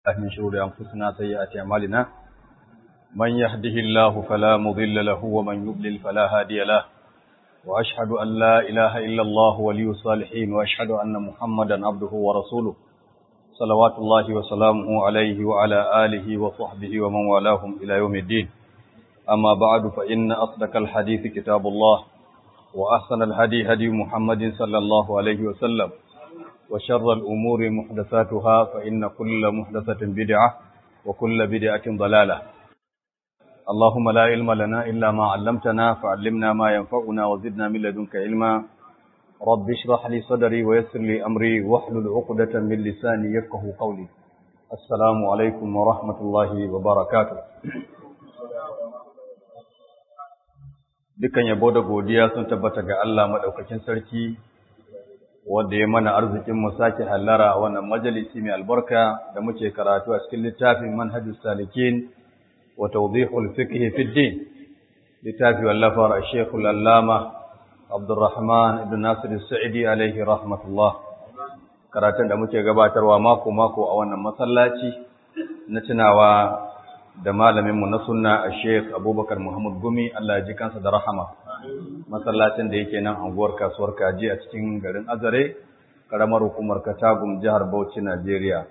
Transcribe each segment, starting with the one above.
من شرور أنفسنا سيئات أعمالنا من يهده الله فلا مضل له ومن يضلل فلا هادي له وأشهد أن لا إله إلا الله ولي الصالحين وأشهد أن محمدا عبده ورسوله صلوات الله وسلامه عليه وعلى آله وصحبه ومن والاهم إلى يوم الدين أما بعد فإن أصدق الحديث كتاب الله وأحسن الهدي هدي محمد صلى الله عليه وسلم وشر الأمور محدثاتها فإن كل محدثة بدعة وكل بدعة ضلالة اللهم لا علم لنا إلا ما علمتنا فعلمنا ما ينفعنا وزدنا من لدنك علما رب اشرح لي صدري ويسر لي أمري واحلل عقدة من لساني يفقه قولي السلام عليكم ورحمة الله وبركاته dukan yabo da godiya sun tabbata ga Allah madaukakin sarki wanda ya mana arzikin mu sake hallara a wannan majalisi mai albarka da muke karatu a cikin littafin Manhajus Salikin wa Tawdihul Fiqh fi Din littafi wallafar Sheikh Al-Allama Abdurrahman ibn Nasir As-Sa'idi alaihi rahmatullah karatun da muke gabatarwa mako mako a wannan masallaci na tunawa da malaminmu na sunna a Sheikh Abubakar Muhammad Gumi Allah ya ji kansa da rahama masallacin da yake nan anguwar kasuwar Kaji a cikin garin Azare karamar hukumar Katagum jihar Bauchi Najeriya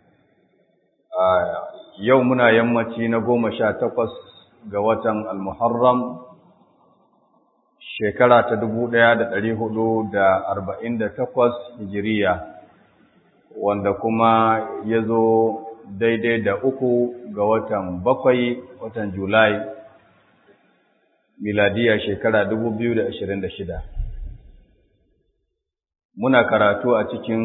yau muna yammaci na goma sha takwas ga watan Al-Muharram shekara ta dubu ɗaya da ɗari hudu da arba'in da takwas hijiriya wanda kuma ya zo daidai da uku ga watan bakwai watan Julai miladiya shekara dubu biyu da ashirin da shida. Muna karatu a cikin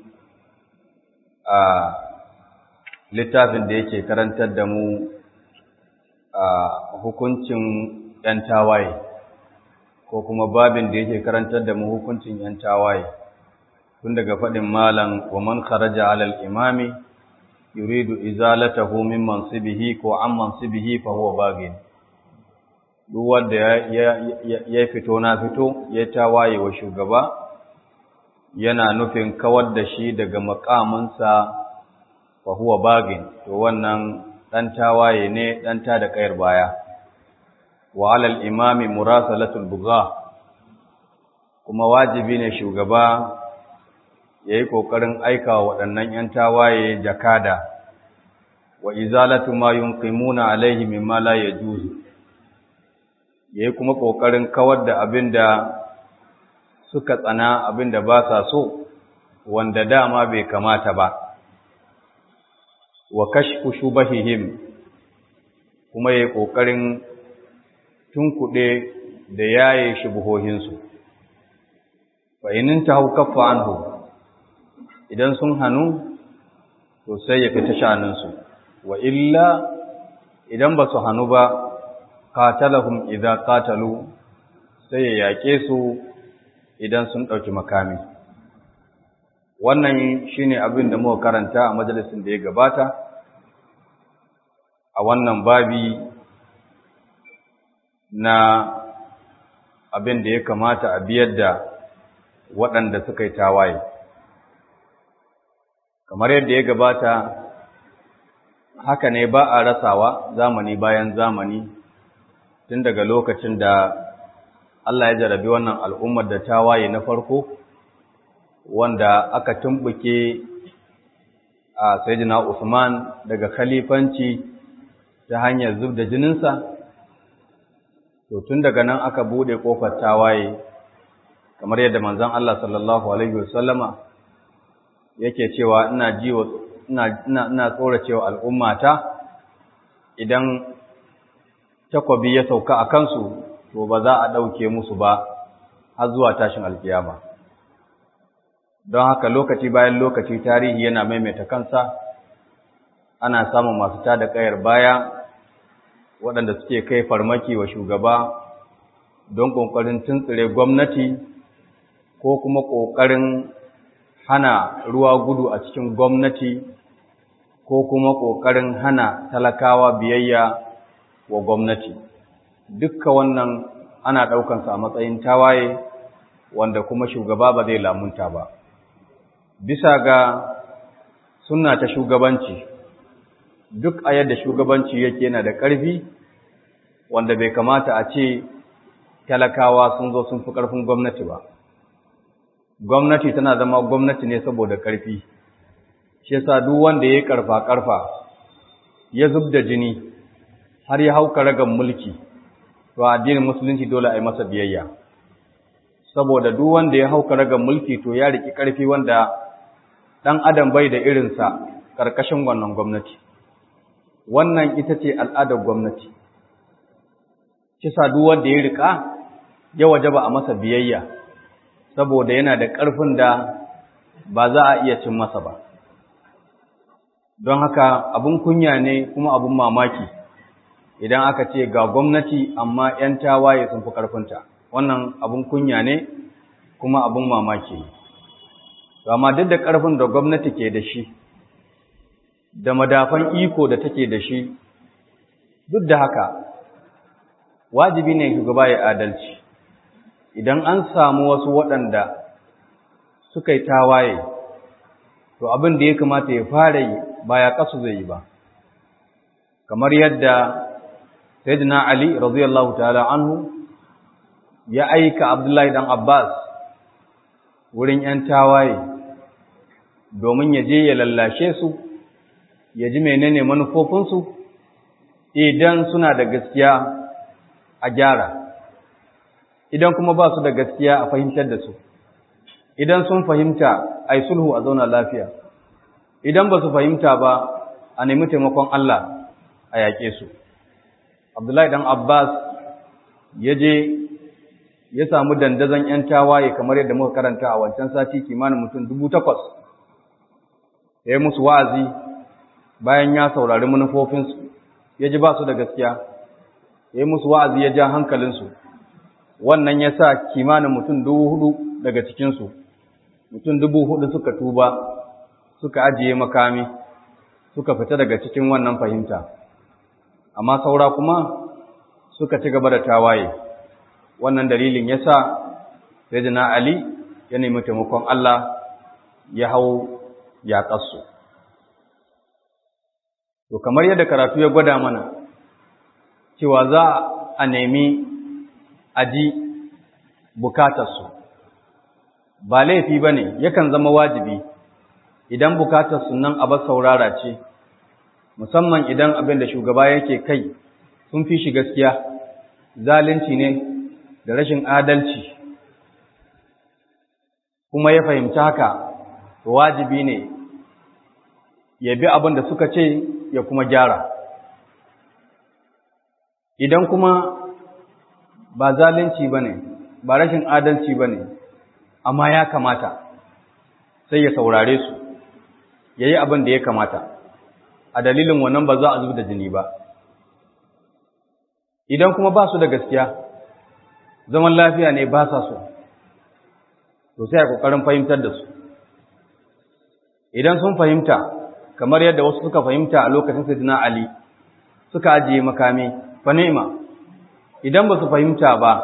a littafin da yake karantar da mu a hukuncin ‘yan tawaye, ko kuma babin da yake karantar da mu hukuncin ‘yan tawaye, tun daga faɗin malam wa man kharaja alal imami yuridu izalatahu min mansibihi ko an mansibihi fa huwa bagin duk wanda ya ya fito na fito ya tawaye wa shugaba yana nufin kawar da shi daga makaminsa fa huwa bagin to wannan dan tawaye ne dan ta da kayar baya wa alal imami murasalatul bugha kuma wajibi ne shugaba ya yi ƙoƙarin aika wa waɗannan ‘yan tawaye jakada, wa izalatu ma yunqimuna alaihi mimma la yajuzu ya yi kuma ƙoƙarin kawar da abin da suka tsana abin da ba sa so, wanda dama bai kamata ba, wa kashfu shubahihim kuma ya yi ƙoƙarin tunkuɗe da yaye shubuhohinsu. Fa inin ta hau kaffa anhu idan sun hannu to sai ya fita sha'aninsu wa illa idan ba su hannu ba qatalahum idza qatalu sai ya yake su idan sun dauki makami wannan shine abin da muka karanta a majalisin da ya gabata a wannan babi na abin da ya kamata a biyar da waɗanda suka yi tawaye kamar yadda ya gabata haka ne ba a rasawa zamani bayan zamani tun daga lokacin da Allah ya jarabi wannan al'ummar da ta waye na farko wanda aka tumbuke a Sayyidina Usman daga khalifanci ta hanyar zub da jininsa to tun daga nan aka bude kofar tawaye kamar yadda manzon Allah sallallahu alaihi wasallama yake cewa ina ji ina ina ina tsoracewa al'ummata idan takobi ya sauka a kansu to ba za a dauke musu ba har zuwa tashin alkiyama don haka lokaci bayan lokaci tarihi yana maimaita kansa ana samun masu tada kayar baya waɗanda suke kai farmaki wa shugaba don ƙoƙarin tuntsire gwamnati ko kuma ƙoƙarin hana ruwa gudu a cikin gwamnati ko kuma ƙoƙarin hana talakawa biyayya wa gwamnati dukka wannan ana ɗaukansa a matsayin tawaye wanda kuma shugaba ba zai lamunta ba bisa ga sunna ta shugabanci duk a yadda shugabanci yake yana da ƙarfi wanda bai kamata a ce talakawa sun zo sun fi ƙarfin gwamnati ba gwamnati tana zama gwamnati ne saboda ƙarfi shi yasa duk wanda ya yi ƙarfa-ƙarfa ya zub da jini har ya hauka ragan mulki to addinin musulunci dole a yi masa biyayya saboda duk wanda ya hauka ragan mulki to ya riki ƙarfi wanda ɗan adam bai da irinsa ƙarƙashin wannan gwamnati wannan ita ce al'adar gwamnati kisa duk wanda ya rika ya wajaba a masa biyayya saboda yana da ƙarfin da ba za a iya cin masa ba don haka abin kunya ne kuma abin mamaki idan aka ce ga gwamnati amma 'yan tawaye sun fi ƙarfinta wannan abin kunya ne kuma abin mamaki ne amma duk da ƙarfin da gwamnati ke da shi da madafan iko da take da shi duk da haka wajibi ne shugaba ya adalci idan an samu wasu waɗanda suka yi tawaye to abin da ya kamata ya fara yi ba ya kasu zai yi ba kamar yadda sayyidina ali radiyallahu ta'ala anhu ya aika abdullahi dan abbas wurin yan tawaye domin ya je ya lallashe su ya ji menene manufofinsu idan suna da gaskiya a gyara idan kuma ba su da gaskiya a fahimtar da su idan sun fahimta a yi sulhu a zauna lafiya idan ba su fahimta ba a nemi taimakon Allah a yaƙe su abdullahi dan abbas ya je ya samu dandazon 'yan tawaye kamar yadda muka karanta a wancan sati kimanin mutum dubu takwas ya yi musu wa'azi bayan ya saurari manufofinsu ya ji ba su da gaskiya ya yi musu wa'azi ya ja hankalinsu wannan ya sa kimanin mutum dubu hudu daga cikinsu mutum dubu hudu suka tuba suka ajiye makami suka fita daga cikin wannan fahimta amma saura kuma suka ci gaba da tawaye wannan dalilin ya sa sayyidina ali ya nemi taimakon Allah ya hau ya kasu to kamar yadda karatu ya gwada mana cewa za a nemi aji bukatarsu ba laifi ba ne yakan zama wajibi idan bukatarsu nan abar saurara ce musamman idan abin da shugaba yake kai sun fi shi gaskiya zalunci ne da rashin adalci kuma ya fahimci haka wajibi ne ya bi abin da suka ce ya kuma gyara idan kuma ba zalunci ba ne ba rashin adalci ba ne amma ya kamata sai ya saurare su ya yi abin da ya kamata a dalilin wannan ba za a zuba da jini ba idan kuma ba su da gaskiya zaman lafiya ne ba sa so to sai a ƙoƙarin fahimtar da su idan sun fahimta kamar yadda wasu suka fahimta a lokacin Sayyidina Ali suka ajiye makami fa ni'ma idan ba su fahimta ba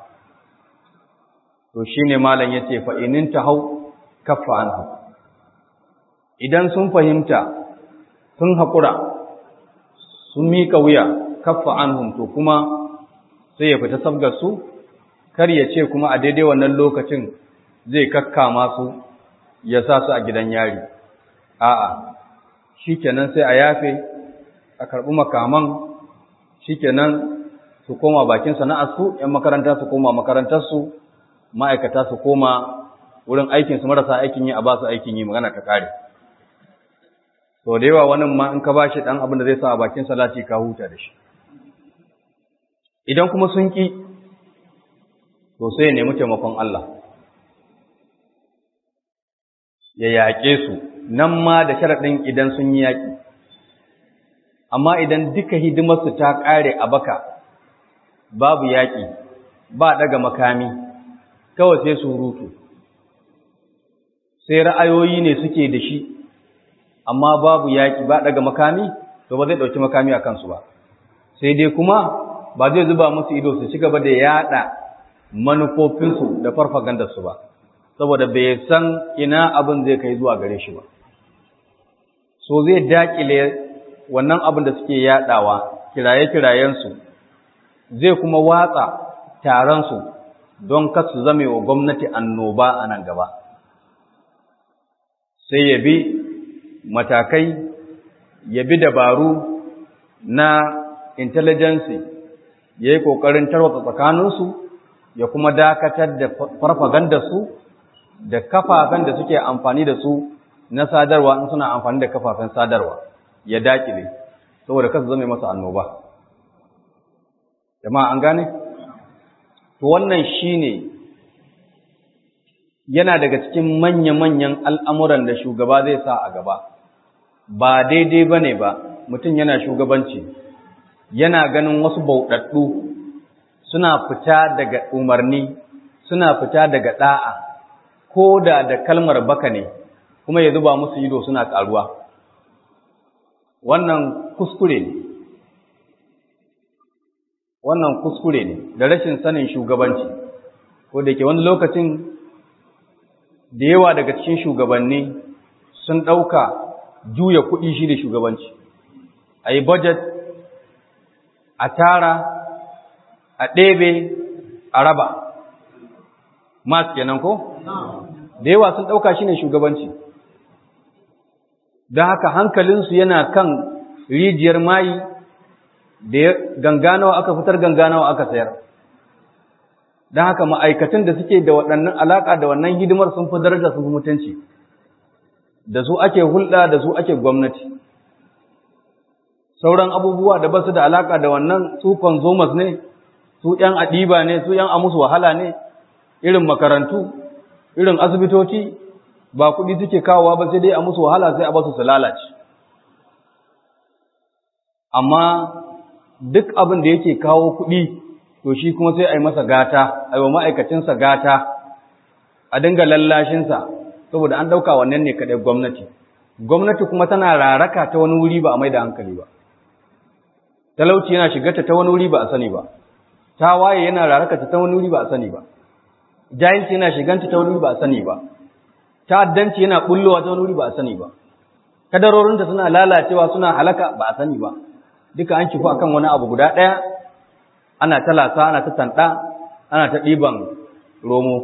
to shine malam yace fa inin tahau kaffa anhu idan sun fahimta sun hakura sun mika wuya kaffa anhum to kuma sai ya fita sabgar su kar ya ce kuma a daidai wannan lokacin zai kakkama su ya sa su a gidan yari a'a shikenan sai a yafe a karɓi makaman shikenan su koma bakin sana'arsu ‘yan makaranta su koma makarantarsu ma'aikata su koma wurin aikinsu marasa aikin yi a ba su aikin yi magana ta kare to da yawa wani ma in ka ba shi ɗan abin da zai sa a bakin salati ka huta da shi idan kuma sun ƙi to sai ya nemi taimakon Allah ya yaƙe su nan ma da sharaɗin idan sun yi yaƙi amma idan duka hidimarsu ta ƙare a baka babu yaƙi ba ɗaga makami kawai sai surutu sai ra'ayoyi ne suke da shi amma babu yaƙi ba ɗaga makami to ba zai ɗauki makami a kansu ba sai dai kuma ba zai zuba musu ido su ci gaba da yaɗa manufofinsu da farfagandarsu ba saboda bai san ina abin zai kai zuwa gare shi ba so zai dakile wannan abin da suke yaɗawa kiraye-kirayensu zai kuma watsa taronsu don kasu zame wa gwamnati annoba a nan gaba sai ya bi matakai ya bi dabaru na intelligence ya yi ƙoƙarin tarwatsa tsakaninsu ya kuma dakatar da farfagandarsu da kafafen da suke amfani da su na sadarwa in suna amfani da kafafen sadarwa ya dakile saboda kasu zame masa annoba jama'a an gane to wannan shine yana daga cikin manya-manyan al'amuran da shugaba zai sa a gaba ba daidai bane ba mutum yana shugabanci yana ganin wasu bauɗaɗɗu suna fita daga umarni suna fita daga ɗa'a ko da da kalmar baka ne kuma ya zuba musu ido suna ƙaruwa wannan kuskure ne wannan kuskure ne da rashin sanin shugabanci ko da ke wani lokacin da yawa daga cikin shugabanni sun ɗauka juya kuɗi shi da shugabanci a yi budget a tara a ɗebe a raba mas kenan ko? da yawa sun ɗauka shi ne shugabanci don haka hankalinsu yana kan rijiyar mayi da ganganawa aka fitar ganganawa aka sayar don haka ma'aikatan da suke da waɗannan alaƙa da wannan hidimar sun fi daraja sun fi mutunci da su ake hulɗa da su ake gwamnati sauran abubuwa da ba su da alaƙa da wannan su consumers ne su ‘yan adiba ne su ‘yan amusu wahala ne irin makarantu irin asibitoci ba kuɗi suke kawowa ba sai dai a musu wahala sai a basu su lalace amma duk abin da yake kawo kuɗi to shi kuma sai a yi masa gata a yi wa ma'aikacinsa gata a dinga lallashinsa saboda an ɗauka wannan ne kaɗai gwamnati gwamnati kuma tana raraka ta wani wuri ba a mai da hankali ba talauci yana shigarta ta wani wuri ba a sani ba ta waye yana raraka ta wani wuri ba a sani ba jahilci yana shiganta ta wani wuri ba a sani ba ta'addanci yana bullowa ta wani wuri ba a sani ba kadarorinta suna lalacewa suna halaka ba a sani ba duka an kifu akan wani abu guda ɗaya ana ta lasa ana ta tanda ana ta ɗiban romo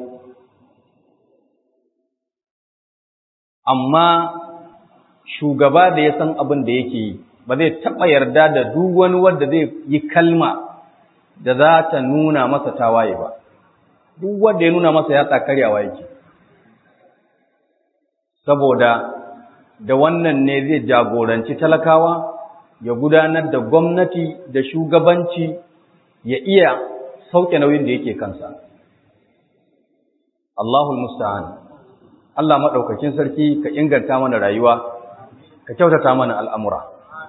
amma shugaba da ya san abin da yake yi ba zai taɓa yarda da duk wani wanda zai yi kalma da za ta nuna masa tawaye ba duk wanda ya nuna masa ya tsakaryawa yake saboda da wannan ne zai jagoranci talakawa ya gudanar da gwamnati da shugabanci ya iya sauke nauyin da yake kansa Allahul musta'an Allah maɗaukakin sarki ka inganta mana rayuwa ka kyautata mana al'amura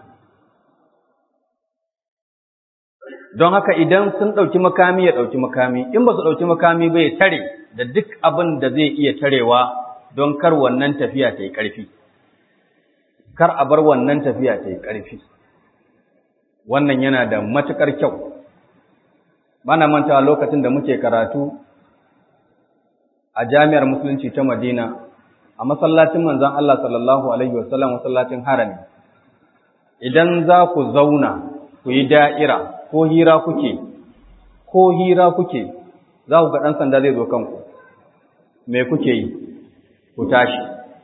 don haka idan sun ɗauki makami ya ɗauki makami in ba su ɗauki makami ba ya tare da duk abin da zai iya tarewa don kar wannan tafiya ta yi ƙarfi kar a bar wannan tafiya ta yi ƙarfi wannan yana da matuƙar kyau bana mantawa lokacin da muke karatu a jami'ar musulunci ta madina a masallacin manzon Allah sallallahu alaihi wasallam masallacin harami idan za ku zauna ku yi da'ira ko hira kuke ko hira kuke za ku ga ɗan sanda zai zo kanku me kuke yi ku tashi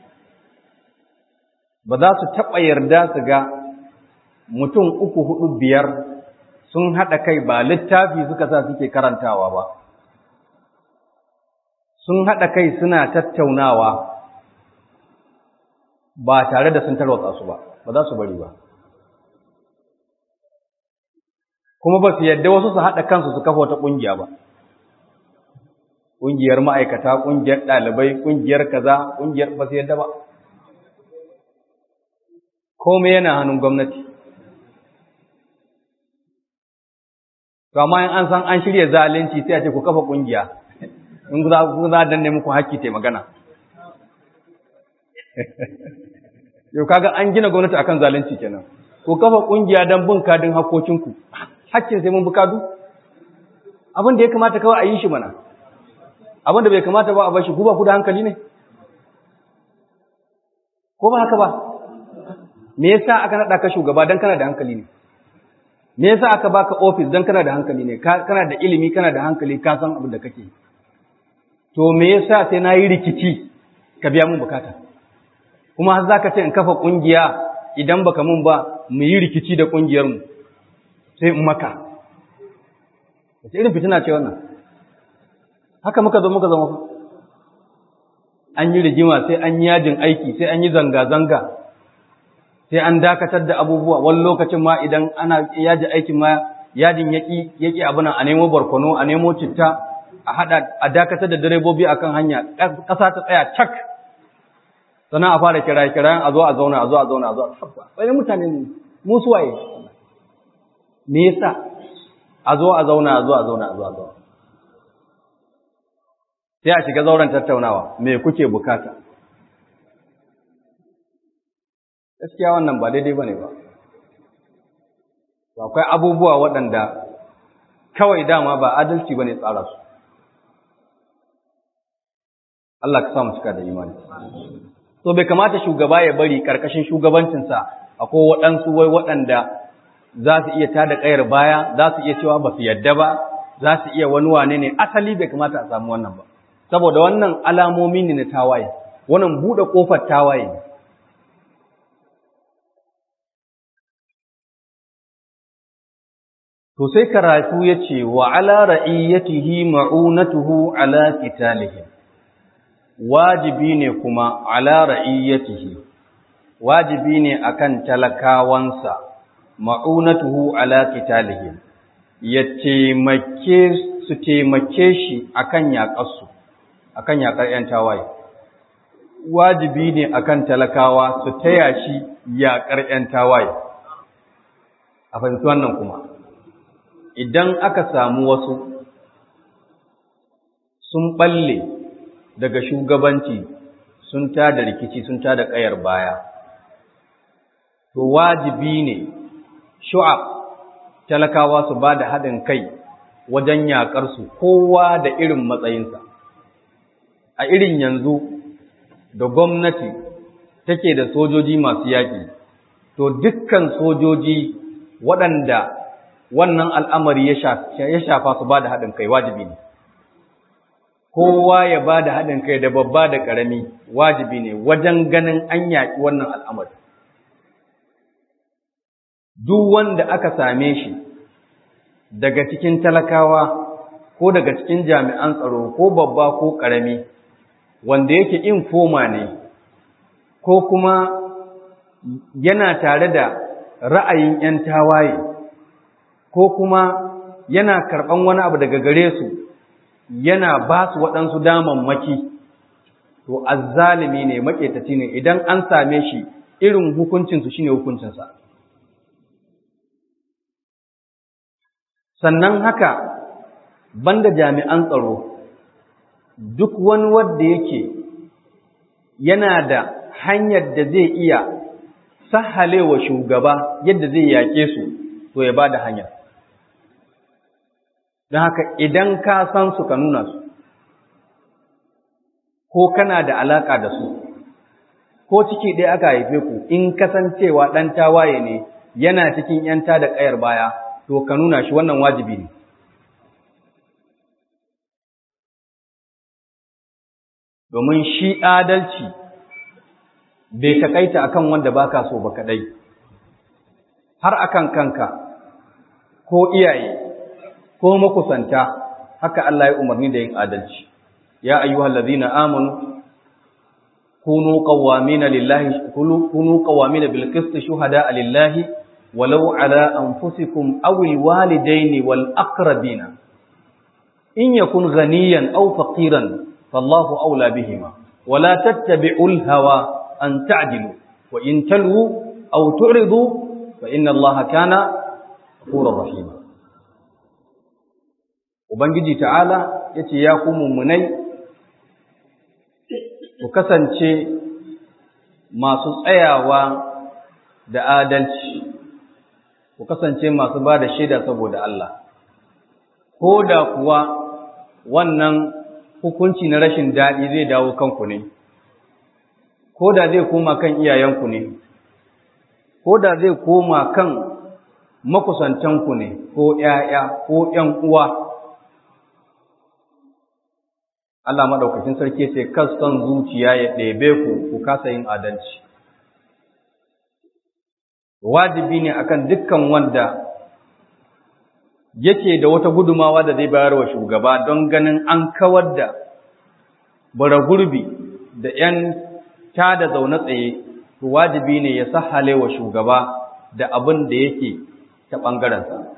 ba za su taɓa yarda su ga mutum uku hudu biyar sun haɗa kai ba littafi suka sa suke karantawa ba sun haɗa kai suna tattaunawa ba tare da sun tarwatsa su ba ba za su bari ba kuma ba su yadda wasu su haɗa kansu su kafa wata ƙungiya ba ƙungiyar ma'aikata ƙungiyar ɗalibai ƙungiyar kaza ƙungiyar ba su yadda ba komai yana hannun gwamnati to amma in an san an shirya zalunci sai a ce ku kafa ƙungiya in za ku za danne muku haƙƙi ta magana yau kaga an gina gwamnati akan zalunci kenan ku kafa ƙungiya don bin kadin hakkokinku haƙƙin sai mun bi kadu abin da ya kamata kawai a yi shi mana abin da bai kamata ba a bashi ku ba ku da hankali ne ko ba haka ba me yasa aka naɗa ka shugaba dan kana da hankali ne me yasa aka baka office dan kana da hankali ne kana da ilimi kana da hankali ka san abin da kake to me yasa sai na yi rikici ka biya mun bukata kuma har zaka ce in kafa kungiya idan baka mun ba mu yi rikici da kungiyar mu sai in maka wace irin fitina ce wannan haka muka zo muka zama fa an yi rigima sai an yi yajin aiki sai an yi zanga-zanga sai an dakatar da abubuwa wani lokacin ma idan ana yaji aikin ma yajin yaki yaki abu nan a nemo barkono a nemo citta a hada a dakatar da direbobi akan hanya ƙasa ta tsaya cak sannan a fara kira kirayen a zo a zauna a zo a zauna a zo a sabba wani mutane mu suwaye me yasa a zo a zauna a zo a zauna a zo a zauna sai a shiga zauren tattaunawa me kuke bukata gaskiya wannan ba daidai bane ba akwai abubuwa waɗanda kawai dama ba adalci bane tsara su Allah ka sa mu cika da imani so bai kamata shugaba ya bari karkashin shugabancinsa akwai waɗansu wai waɗanda za su iya tada ƙayar baya za su iya cewa ba su yadda ba za su iya wani wane ne asali bai kamata a samu wannan ba saboda wannan alamomi ne na tawaye wannan buɗe ƙofar tawaye ne to sai karatu ya ce wa ala ra'iyatihi ma'unatuhu ala qitalihim wajibi ne kuma ala ra'iyatihi wajibi ne akan talakawansa ma'unatuhu ala qitalihim ya taimake su taimake shi akan yaƙarsu akan yaƙar ‘yan tawaye wajibi ne akan talakawa su taya shi yaƙar ‘yan tawaye a fahimci wannan kuma idan aka samu wasu sun ɓalle daga shugabanci sun tada rikici sun tada ƙayar baya to wajibi ne shu'ab talakawa su ba da haɗin kai wajen yaƙarsu kowa da irin matsayinsa a irin yanzu da gwamnati take da sojoji masu yaƙi to dukkan sojoji waɗanda wannan al'amari ya shafa su ba da haɗin kai wajibi ne kowa ya ba da haɗin kai da babba da ƙarami wajibi ne wajen ganin an yaƙi wannan al'amari duk wanda aka same shi daga cikin talakawa ko daga cikin jami'an tsaro ko babba ko ƙarami wanda yake infoma ne ko kuma yana tare da ra'ayin ‘yan tawaye ko kuma yana karɓan wani abu daga gare su yana ba su waɗansu damammaki to azzalimi ne maƙetaci ne idan an same shi irin hukuncinsu shine hukuncinsa sannan haka banda jami'an tsaro duk wani wanda yake yana da hanyar da zai iya sahalewa shugaba yadda zai yake su to ya ba da hanyar don haka idan ka san su ka nuna su ko kana da alaƙa da su ko ciki ɗaya aka haife ku in kasancewa ɗan tawaye ne yana cikin ‘yanta da ƙayar baya to ka nuna shi wannan wajibi ne domin shi adalci bai takaita akan wanda baka so ba kadai har akan kanka ko iyaye ko makusanta haka Allah ya umarni da yin adalci ya ayyuhal ladhina amanu kunu qawwamina lillahi kunu qawwamina bil qist shuhada lillahi walau ala anfusikum aw al walidaini wal aqrabina in yakun ghaniyan aw faqiran fallahu awla bihima wala tattabi'ul hawa an ta'dilu wa in talwu aw tu'ridu fa inna allaha kana ghafurur rahima Ubangiji ta'ala ya ce, Ya ku mummunai, ku kasance masu tsayawa da adalci, ku kasance masu ba da shaida saboda Allah, ko da kuwa wannan hukunci na rashin daɗi zai dawo kanku ne, ko da zai koma kan iyayenku ne, ko da zai koma kan makusantanku ne ko ‘ya'ya ko ‘yan uwa Allah maɗaukakin sarki ce son zuciya ya ɗebe ku ku kasa yin adalci wajibi ne akan dukkan wanda yake da wata gudumawa da zai bayar wa shugaba don ganin an kawar da bara gurbi da ‘yan ta da zaune tsaye wajibi ne ya sahale wa shugaba da abin da yake ta ɓangarensa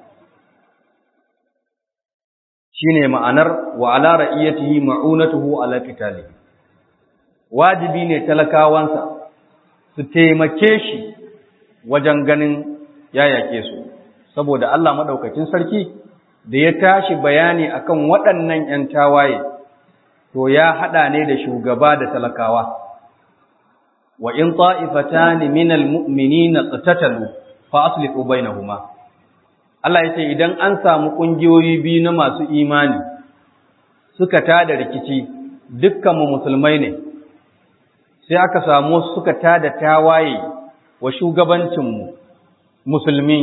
shi ne ma'anar wa ala ra'iyyatihi ma'unatuhu ala qitali wajibi ne talakawansa su taimake shi wajen ganin ya yake su saboda Allah madaukakin sarki da ya tashi bayani akan waɗannan ‘yan tawaye to ya haɗa ne da shugaba da talakawa wa in ta'ifatani minal mu'minina qatatalu fa aslihu bainahuma Allah yace idan an samu kungiyoyi biyu na masu imani suka tada rikici dukkan mu musulmai ne sai aka samu suka tada tawaye wa shugabancin mu musulmi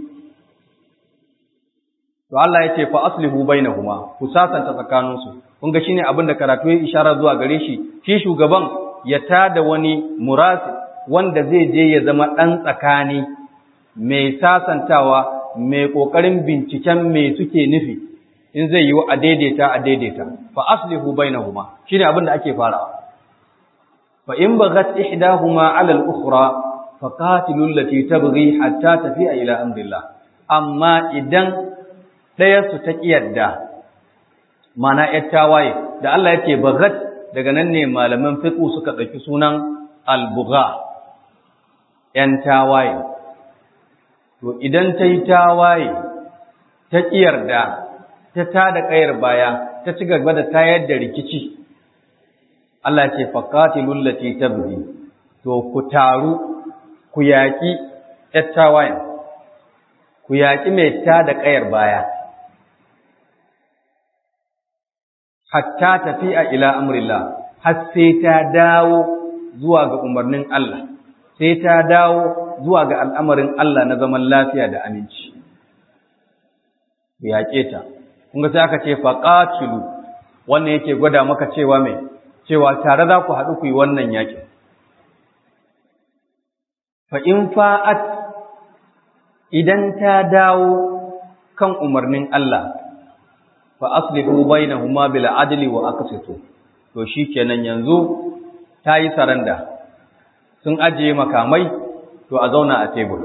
to Allah yace fa aslihu bainahuma ku sasanta tsakaninsu kun ga shine abin da karatu ya isharar zuwa gare shi shi shugaban ya tada wani murasi wanda zai je ya zama ɗan tsakani mai sasantawa mai ƙoƙarin binciken me suke nufi in zai yi a daidaita a daidaita fa aslihu bainahuma shine abin da ake farawa fa in baghat ihdahuma ala al-ukhra fa qatilu allati tabghi hatta tafi'a ila amrillah amma idan ɗaya su ta kiyarda mana ‘yar tawaye, da Allah ya ce bagat daga nan ne malaman fiƙu suka ɗauki sunan albuga, ‘yan tawaye. To, idan ta yi tawaye, ta ƙiyarda, ta ta da ƙayar baya, ta ci gaba da tayar da rikici, Allah ce faƙati lullace ta buri, to, ku taru, ku yaƙi ‘yar tawayen, ku yaƙi mai ta da ƙayar baya. hatta tafi'a ila amrillah har sai ta dawo zuwa ga umarnin Allah sai ta dawo zuwa ga al'amarin Allah na zaman lafiya da aminci yaƙe ta kun ga sai aka ce faqatilu wannan yake gwada maka cewa mai cewa tare za ku haɗu ku yi wannan yaƙin fa in fa'at idan ta dawo kan umarnin Allah fa aslihu bainahuma bil adli wa aqsitu to shikenan yanzu tayi saranda sun ajiye makamai to a zauna a tebur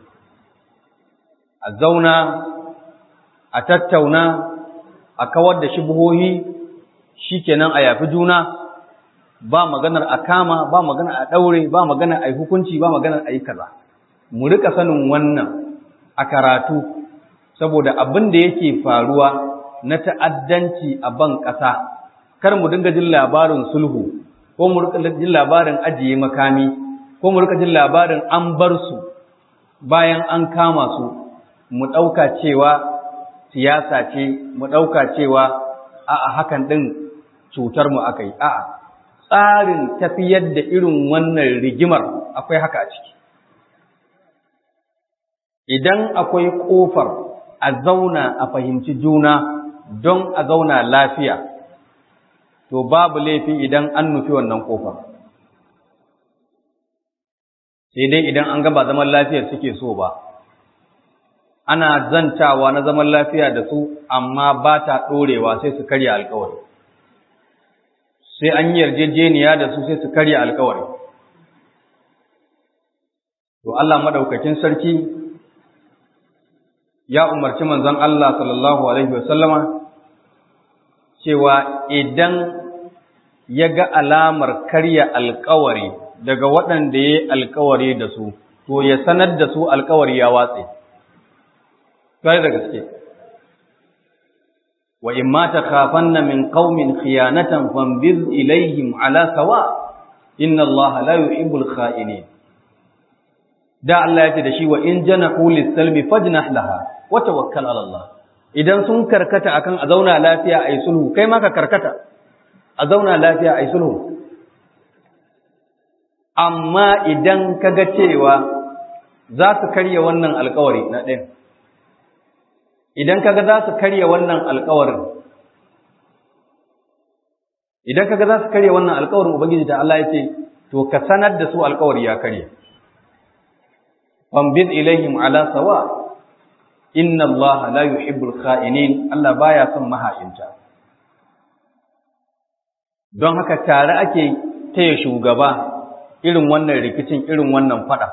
a zauna a tattauna a kawar da shubuhohi shikenan a yafi juna ba maganar a kama ba maganar a daure ba maganar a yi hukunci ba maganar a yi kaza mu rika sanin wannan a karatu saboda abin da yake faruwa na ta'addanci a ban ƙasa, kar mu dinga jin labarin sulhu, ko mu rika jin labarin ajiye makami, ko mu rika jin labarin an bar su bayan an kama su, mu ɗauka cewa siyasa ce, mu ɗauka cewa a'a hakan ɗin cutar mu aka yi, a'a tsarin tafiyar da irin wannan rigimar akwai haka a ciki. Idan akwai ƙofar a zauna a fahimci juna don a zauna lafiya, to babu laifi idan an nufi wannan ƙofar. Sai dai idan an gaba zaman lafiyar suke so ba, ana zantawa na zaman lafiya da su amma ba ta ɗorewa sai su karya alkawari. Sai an yi yarjejeniya da su sai su karya alkawari. To Allah maɗaukakin sarki ya umarci manzon Allah sallallahu alaihi wasallama cewa idan ya ga alamar karya alkawari daga waɗanda ya yi alkawari da su, to ya sanar da su alkawari ya watse. Kare da gaske. Wa in ma ta kafanna min qaumin khiyanatan fambiz ilaihim ala sawa inna Allah la yuhibbul kha'inin. Da Allah ya ce da shi wa in janahu lis-salmi fajnah laha wa tawakkal ala Allah. Idan sun karkata akan a zauna lafiya ai sulhu, kai ma ka karkata. A zauna lafiya ai sulhu. Amma idan kaga cewa za su karya wannan alkawari na ɗin idan kaga za su karya wannan alkawarin idan kaga za su karya wannan alkawarin ubangiji da Allah ya ce to ka sanar da su alkawari ya karya fambid ilaihim ala sawa inna Allah la yuhibbul kha'inin Allah baya son maha'inta don haka tare ake taya shugaba irin wannan rikicin irin wannan fada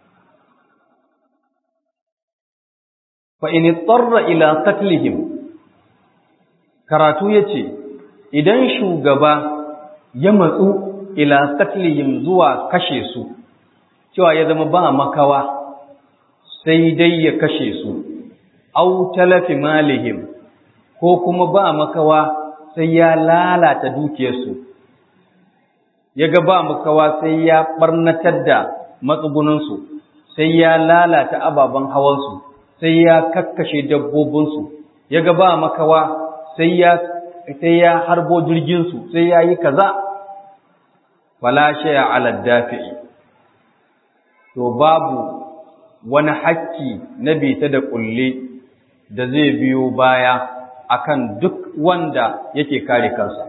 fa in tsarra ila qatlihim karatu yace idan shugaba ya matsu ila qatlihim zuwa kashe su cewa ya zama ba makawa sai dai ya kashe su au talafi malihim ko kuma ba makawa sai ya lalata dukiyarsu ya ga ba makawa sai ya barnatar da matsugunansu sai ya lalata ababen hawansu sai ya kakkashe dabbobinsu ya ga ba makawa sai ya sai ya harbo jirginsu sai ya yi kaza fala shaya ala dafi'i to babu wani hakki na bita da kulle da zai biyo baya akan duk wanda yake kare kansa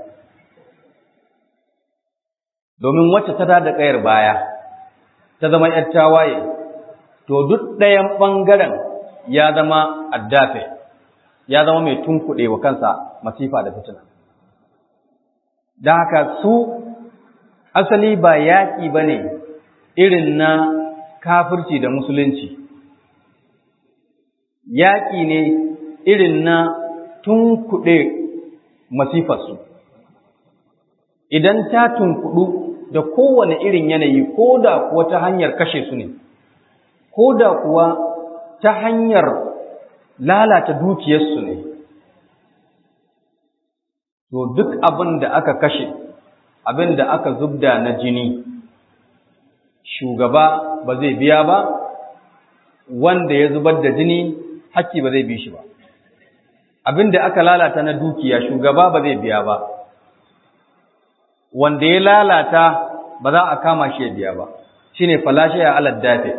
domin wacce ta da kayar baya ta zama ‘yar tawaye to duk ɗayan ɓangaren ya zama addafe ya zama mai tunkuɗe wa kansa masifa da fitina da haka su asali ba yaƙi ba ne irin na kafirci da musulunci yaƙi ne irin na tunkuɗe masifarsu idan ta tunkuɗu da kowane irin yanayi ko da kuwa ta hanyar kashe su ne ko da kuwa ta hanyar lalata dukiyarsu ne to duk abin da aka kashe abin da aka zubda na jini shugaba ba zai biya ba wanda ya zubar da jini haƙƙi ba zai bi shi ba abin da aka lalata na dukiya shugaba ba zai biya ba wanda ya lalata ba za a kama shi ya biya ba shine falashe ya alad dafe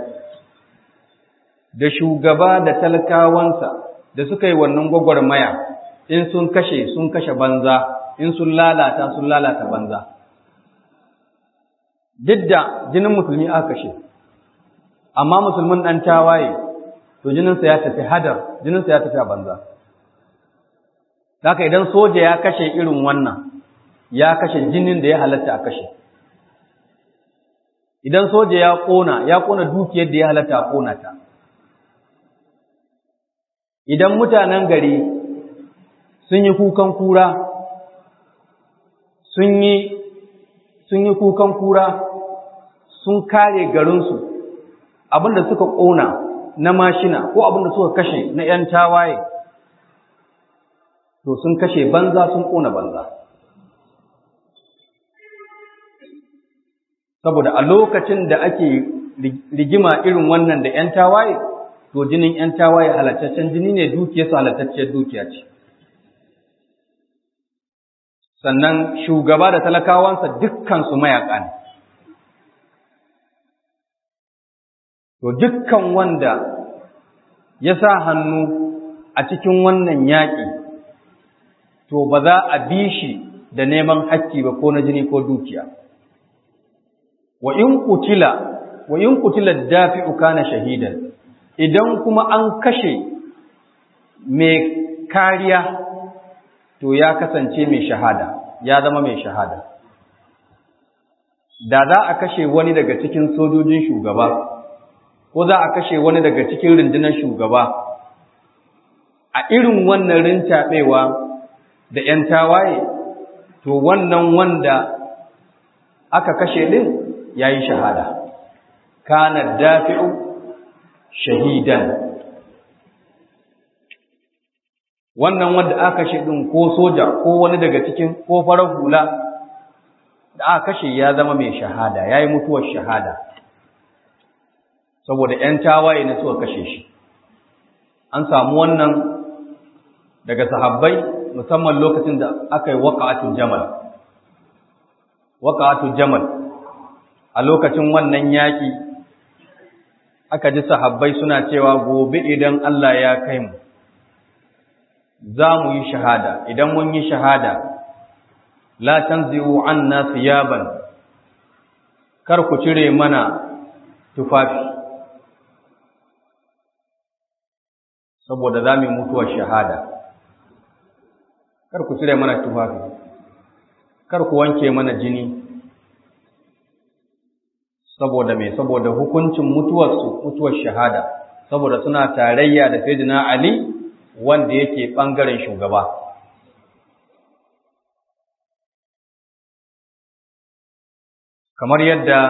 da shugaba da talakawansa da suka yi wannan gwagwarmaya in sun kashe sun kashe banza in sun lalata sun lalata banza duk da jinin musulmi aka kashe amma musulmin ɗan tawaye to jininsa ya tafi hadar jininsa ya tafi a banza haka idan soja ya kashe irin wannan ya kashe jinin da ya halatta a kashe idan soja ya ƙona ya ƙona dukiyar da ya halatta a ƙona ta idan mutanen gari sun yi kukan kura sun yi sun yi kukan kura sun kare garinsu abinda suka ƙona na mashina ko abinda suka kashe na ‘yan tawaye to sun kashe banza sun ƙona banza saboda a lokacin da ake rigima irin wannan da ‘yan tawaye to jinin ‘yan tawaye halattaccen jini ne dukiyarsu halattacciyar dukiya ce sannan shugaba da talakawansa dukkansu mayaƙa ne to dukkan wanda ya sa hannu a cikin wannan yaƙi to ba za a bi shi da neman hakki ba ko na jini ko dukiya wa in kutila wa in kutila dafi'u kana shahidan idan kuma an kashe mai kariya to ya kasance mai shahada ya zama mai shahada da za a kashe wani daga cikin sojojin shugaba ko za a kashe wani daga cikin rundunar shugaba a irin wannan rintaɓewa da ‘yan tawaye to wannan wanda aka kashe ɗin ya yi shahada kana dafi'u shahidan wannan wanda aka kashe din ko soja ko wani daga cikin ko farar hula da aka kashe ya zama mai shahada yayi mutuwar shahada saboda ƴan tawaye ne suka kashe shi an samu wannan daga sahabbai musamman lokacin da aka yi waqa'atul jamal waqa'atul jamal a lokacin wannan yaki aka ji sahabbai suna cewa gobe idan Allah ya kai mu za mu yi shahada idan mun yi shahada la tanzi'u anna thiyaban kar ku cire mana tufafi saboda za mu yi mutuwar shahada kar ku cire mana tufafi kar ku wanke mana jini saboda me saboda hukuncin mutuwarsu mutuwar shahada saboda suna tarayya da sayyidina Ali wanda yake bangaren shugaba kamar yadda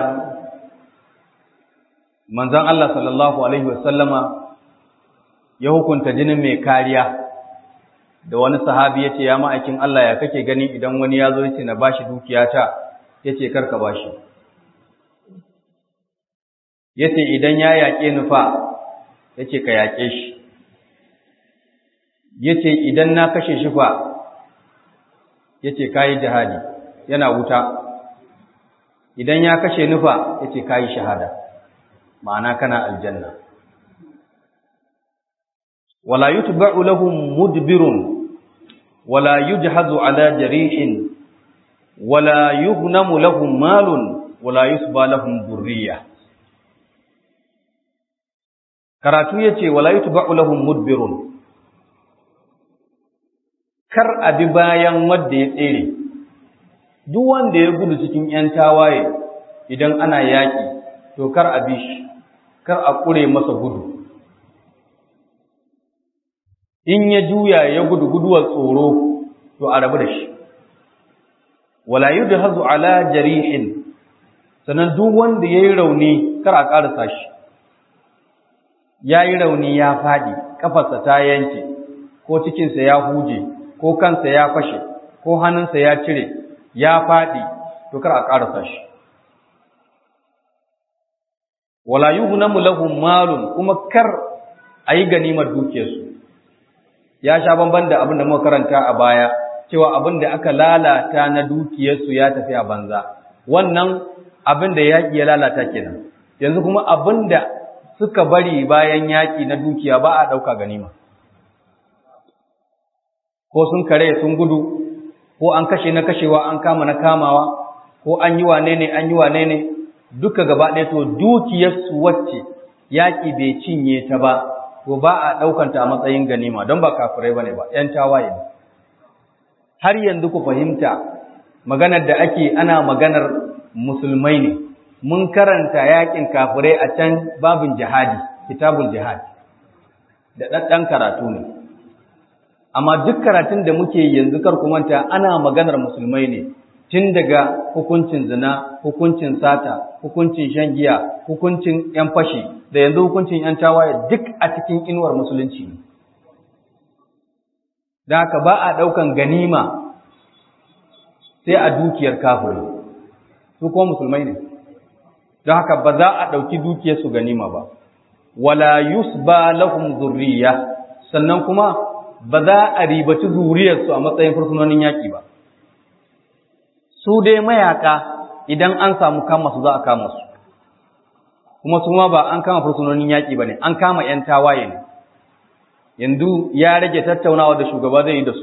manzon Allah sallallahu alaihi wasallama ya hukunta jinin mai kariya da wani sahabi yace ya ma'aikin Allah ya kake gani idan wani ya zo yace na bashi dukiyata yace karka bashi yace idan ya yaƙe ni fa yace ka yaƙe shi yace idan na kashe shi fa yace kai jihadi yana wuta idan ya kashe ni fa yace kai shahada ma'ana kana aljanna wala yutba'u lahum mudbirun wala yujhazu ala jarihin wala yughnamu lahum malun wala yusba lahum dhurriyyah karatu yace wala yutba'u lahum mudbirun kar abi bayan wanda ya tsere duk wanda ya gudu cikin yan tawaye idan ana yaki to kar abi shi kar a kure masa gudu in ya juya ya gudu guduwar tsoro to a rabu da shi wala yudhazu ala jarihin sanan duk wanda yayi rauni kar a karasa shi ya yi rauni ya faɗi, ƙafarsa ta yanke, ko cikinsa ya huje, ko kansa ya fashe, ko hannunsa ya cire, ya faɗi, to kar a ƙarasa shi. Wala yi hunamu lahum malun kuma kar a yi ganimar dukiyarsu. Ya sha bamban da abin da muka karanta a baya, cewa abin da aka lalata na dukiyarsu ya tafi a banza. Wannan abin da yaƙi ya lalata kenan. Yanzu kuma abin da suka bari bayan yaƙi na dukiya ba a ɗauka ganima. Ko sun kare sun gudu, ko an kashe na kashewa an kama na kamawa, ko an yi wane ne an yi wane ne, duka gaba ɗaya to dukiyarsu wacce yaƙi bai cinye ta ba, to ba a ɗaukanta a matsayin ganima don ba kafirai ba ne ba, ‘yan tawaye ne. Har yanzu ku fahimta maganar da ake ana maganar musulmai ne. mun karanta yakin kafirai a can babin jihadi kitabul jihad da ɗaɗɗan karatu ne amma duk karatun da muke yanzu kar ku manta ana maganar musulmai ne tun daga hukuncin zina hukuncin sata hukuncin shan giya hukuncin yan fashi da yanzu hukuncin yan tawaye duk a cikin inuwar musulunci ne da haka ba a ɗaukan ganima sai a dukiyar kafirai su kuma musulmai ne don haka ba za a ɗauki dukiyarsu ganima ba wala yusba lahum zurriya sannan kuma ba za a ribaci zuriyarsu a matsayin fursunonin yaƙi ba su dai mayaka idan an samu kama su za a kama su kuma su ma ba an kama fursunonin yaƙi ba ne an kama 'yan tawaye ne yanzu ya rage tattaunawa da shugaba zai yi da su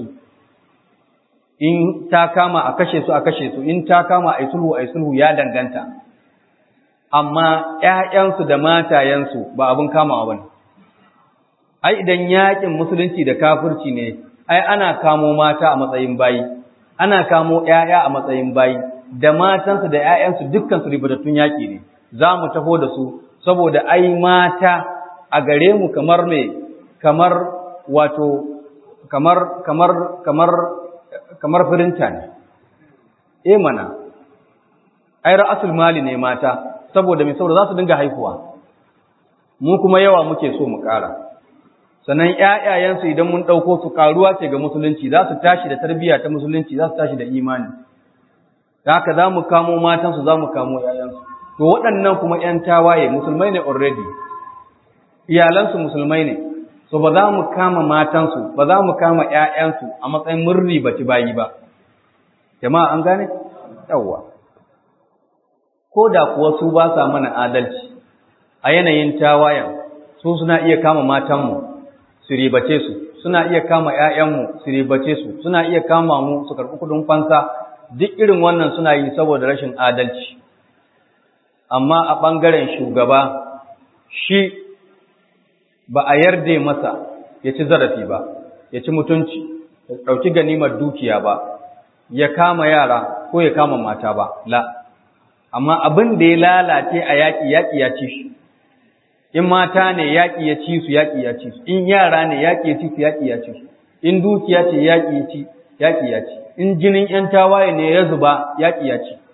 in ta kama a kashe su a kashe su in ta kama a yi sulhu a yi sulhu ya danganta amma ‘ya'yansu da matayensu ba abin kamawa ba ne. Ai, idan yaƙin musulunci da kafirci ne, ai, ana kamo mata a matsayin bayi, ana kamo ‘ya'ya a matsayin bayi, da matansu da ‘ya'yansu dukkansu ribatattun yaƙi ne, za mu taho da su, saboda ai mata a gare mu kamar mai, kamar wato, kamar, kamar, kamar, kamar firinta ne. E mana, ai, ra'asul mali ne mata, saboda mai saboda za su dinga haihuwa mu kuma yawa muke so mu ƙara sannan ƴaƴayensu idan mun ɗauko su ƙaruwa ce ga musulunci za su tashi da tarbiyya ta musulunci za su tashi da imani da haka za mu kamo matansu za mu kamo ƴaƴansu to waɗannan kuma ƴan tawaye musulmai ne already iyalansu musulmai ne so ba za mu kama matansu ba za mu kama ƴaƴansu a matsayin murri baci bayi ba jama'a an gane yawwa ko da kuwa su ba sa mana adalci a yanayin tawayan su suna iya kama matanmu su ribace su suna iya kama ‘ya'yanmu su ribace su suna iya kama mu su karɓi kuɗin fansa duk irin wannan suna yi saboda rashin adalci amma a ɓangaren shugaba shi ba a yarda masa ya ci zarafi ba ya ci mutunci ya ɗauki ganimar dukiya ba ya kama yara ko ya kama mata ba la amma abin da ya lalace a yaƙi yaƙi ya ci shi in mata ne yaƙi ya ci su yaƙi ya ci su in yara ne yaƙi ya ci su yaƙi ya ci su in dukiya ce yaƙi ya ci yaƙi ya ci in jinin ƴan tawaye ne ya zuba yaƙi ya ci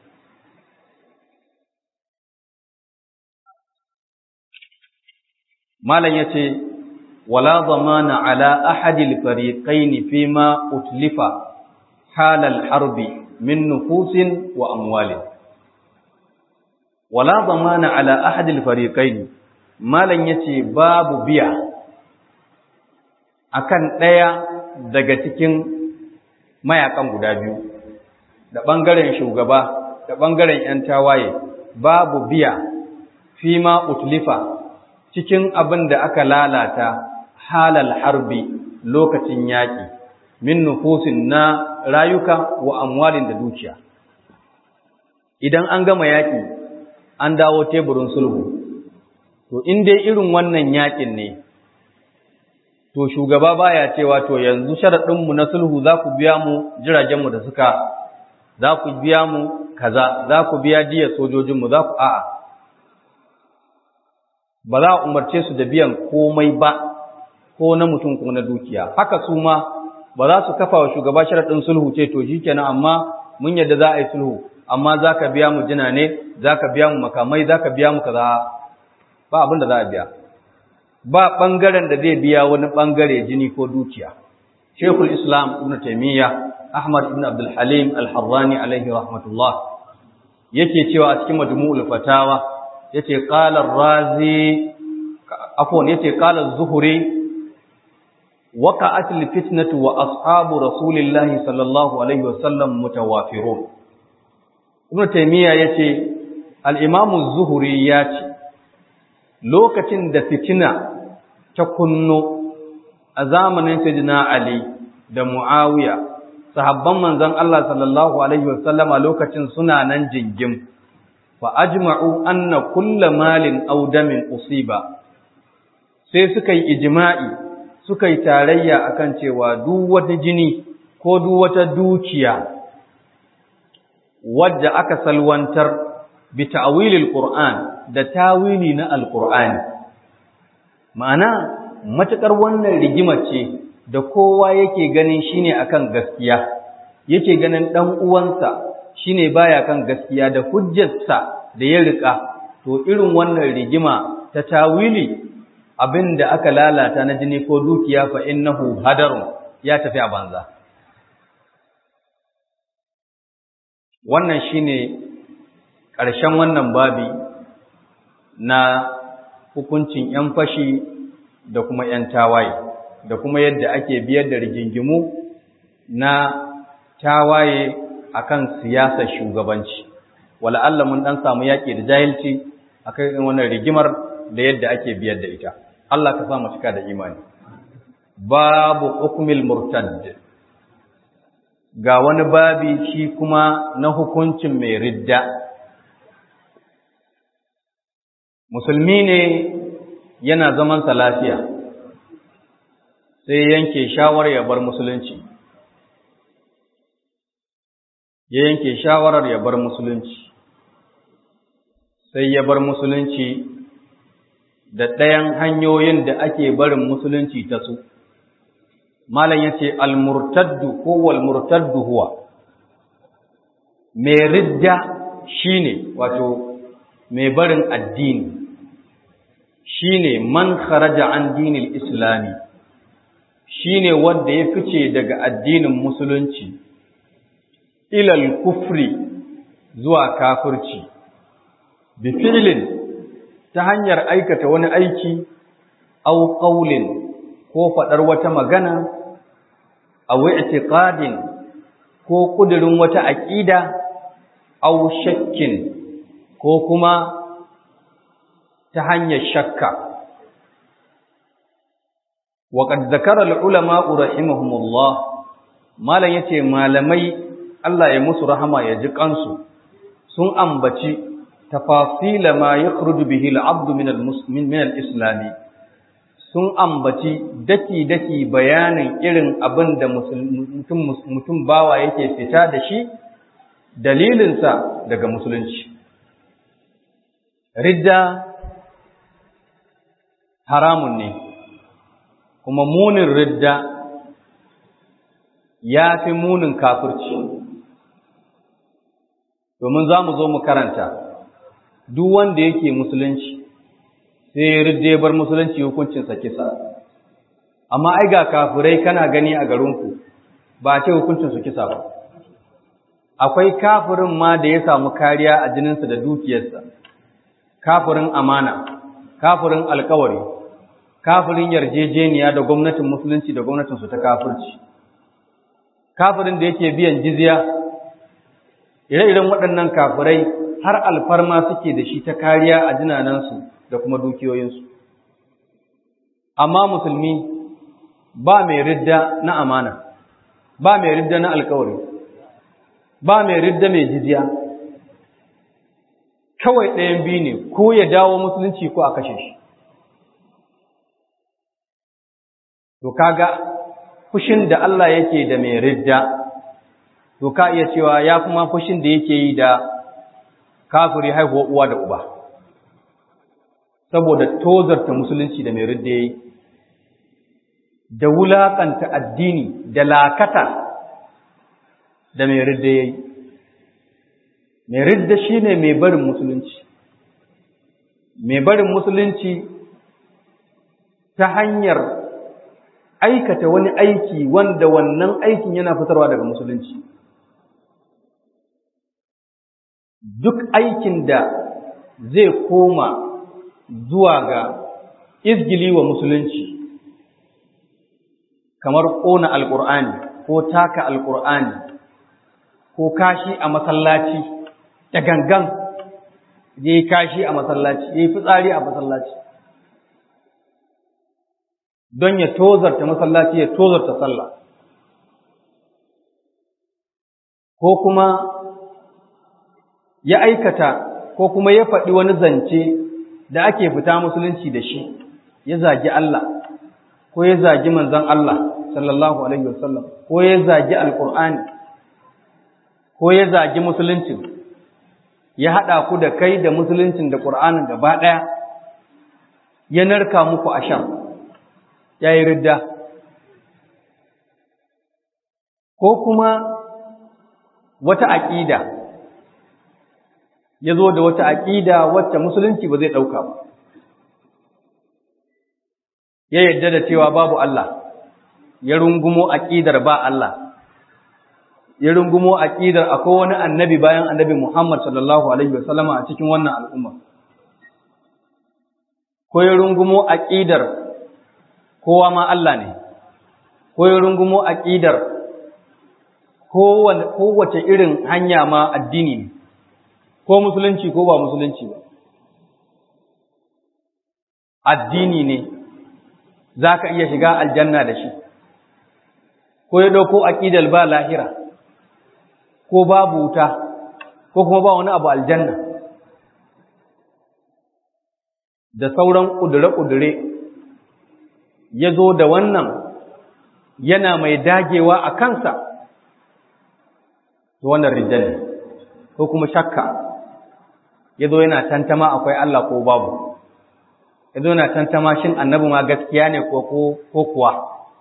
malam yace wala zamana ala ahadil fariqaini fima utlifa halal harbi min nufusin wa amwalin wala zamana ala ahadil fariqaini malam yace babu biya akan ɗaya daga cikin mayakan guda biyu da ɓangaren shugaba da ɓangaren ‘yan tawaye babu biya fi ma utlifa cikin abin da aka lalata halal harbi lokacin yaƙi min nufusin na rayuka wa amwalin da dukiya idan an gama yaƙi an dawo teburin sulhu to in dai irin wannan yaƙin ne to shugaba baya cewa to yanzu sharaɗinmu na sulhu za ku biya mu jiragenmu da suka za ku biya mu kaza za ku biya diyar sojojinmu za ku a'a ba za a umarce su da biyan komai ba ko na mutum ko na dukiya haka su ma ba za su kafa wa shugaba sharaɗin sulhu ce to shi kenan amma mun yadda za a yi sulhu amma za ka biya mu jina ne za ka biya mu makamai za ka biya mu kaza ba abin da za a biya ba ɓangaren da zai biya wani ɓangare jini ko dukiya. Shekul Islam Ibn Taymiyya Ahmad Ibn Abdul Halim Al-Harrani alaihi rahmatullah yake cewa a cikin Majmu'ul Fatawa yace qala Ar-Razi afwan yace qala Az-Zuhri waqa'at al-fitnatu wa ashabu Rasulillahi sallallahu alaihi wasallam mutawafirun Ibn Taymiyya yace al-Imam Az-Zuhri ya ce lokacin da fitina ta kunno a zamanin Sayyidina Ali da Muawiya sahabban manzon Allah sallallahu alaihi wasallama lokacin suna nan jingim fa ajma'u anna kulla malin aw damin usiba sai suka yi ijma'i suka yi tarayya akan cewa duk wata jini ko duk wata dukiya wadda aka salwantar bi ta'wilil qur'an da tawili na alqur'ani ma'ana matakar wannan rigima ce da kowa yake ganin shine akan gaskiya yake ganin dan uwansa shine baya kan gaskiya da hujjarsa da ya rika to irin wannan rigima ta tawili abinda aka lalata na jini ko dukiya fa innahu hadarun ya tafi a banza wannan shine ƙarshen wannan babi na hukuncin 'yan fashi da kuma 'yan tawaye da kuma yadda ake biyar da rigingimu na tawaye akan siyasar shugabanci wala Allah mun dan samu yaki da jahilci akan wannan rigimar da yadda ake biyar da ita Allah ka sa mu cika da imani babu hukmil murtad ga wani babi shi kuma na hukuncin mai ridda musulmi ne yana zaman sa lafiya sai yanke shawar ya bar musulunci ya yanke shawarar ya bar musulunci sai ya bar musulunci da ɗayan hanyoyin da ake barin musulunci ta su malam ya ce almurtaddu ko walmurtaddu huwa mai ridda shine wato mai barin addini shine man kharaja an dinil islami shine wanda ya fice daga addinin musulunci ilal kufri zuwa kafirci bi fi'lin ta hanyar aikata wani aiki aw qawlin ko fadar wata magana aw i'tiqadin ko kudirin wata aqida aw shakkin ko kuma ta hanyar shakka وقد ذكر العلماء رحمهم الله malam yace malamai Allah ya musu rahama ya ji kansu sun ambaci tafasila ma yakhruju bihi al-abd min al-muslimin min al-islam sun ambaci daki daki bayanin irin abin da mutum mutum bawa yake fita da shi dalilinsa daga musulunci ridda haramun ne kuma munin ridda ya fi munin kafirci domin za mu zo mu karanta duk wanda yake musulunci sai ya ridda ya bar musulunci hukuncinsa kisa amma ai ga kafirai kana gani a garinku ba a ce hukuncinsu kisa ba akwai kafirin ma da ya samu kariya a jininsa da dukiyarsa kafirin amana kafirin alkawari kafirin yarjejeniya da gwamnatin musulunci da gwamnatinsu ta kafirci kafirin da yake biyan jizya ire-iren waɗannan kafirai har alfarma suke da shi ta kariya a jinanansu da kuma dukiyoyinsu amma musulmi ba mai ridda na amana ba mai ridda na alkawari ba mai ridda mai jizya kawai ɗayan biyu ne ko ya dawo musulunci ko a kashe shi to kaga fushin da Allah yake da mai ridda to ka iya cewa ya kuma fushin da yake yi da kafiri haihuwa uwa da uba saboda tozarta musulunci da mai ridda yayi da wulakanta addini da lakata da mai ridda yayi mai ridda shine mai barin musulunci mai barin musulunci ta hanyar aikata wani aiki wanda wannan aikin yana fitarwa daga musulunci duk aikin da zai koma zuwa ga izgili wa musulunci kamar ƙona alƙur'ani ko taka alƙur'ani ko kashi a masallaci da gangan ya yi kashi a masallaci ya yi fitsari a masallaci don ya tozarta masallaci ya tozarta sallah ko kuma ya aikata ko kuma ya faɗi wani zance da ake fita musulunci da shi ya zagi Allah ko ya zagi manzon Allah sallallahu alaihi wasallam ko ya zagi alqur'ani ko ya zagi musuluncin ya haɗa ku da kai da musuluncin da ƙur'anin gaba ɗaya ya narka muku a shan ya yi ridda ko kuma wata aƙida ya zo da wata aƙida wacce musulunci ba zai ɗauka ba ya yadda da cewa babu Allah ya rungumo aƙidar ba Allah ya rungumo aƙidar akwai wani annabi bayan annabi Muhammad sallallahu alaihi wasallama a cikin wannan al'umma ko ya rungumo aƙidar kowa ma Allah ne, ko ya rungumo aƙidar kowace irin hanya ma addini ne, ko musulunci ko ba musulunci ba. Addini ne, za ka iya shiga aljanna da shi, ko ya ɗauko aƙidar ba lahira, ko babu wuta, ko kuma ba wani abu aljanna. Da sauran ƙudure-ƙudure ya zo da wannan yana mai dagewa a kansa, to wannan rijal ko kuma shakka ya zo yana tantama akwai Allah ko babu, ya zo yana tantama shin annabi ma gaskiya ne ko kuwa,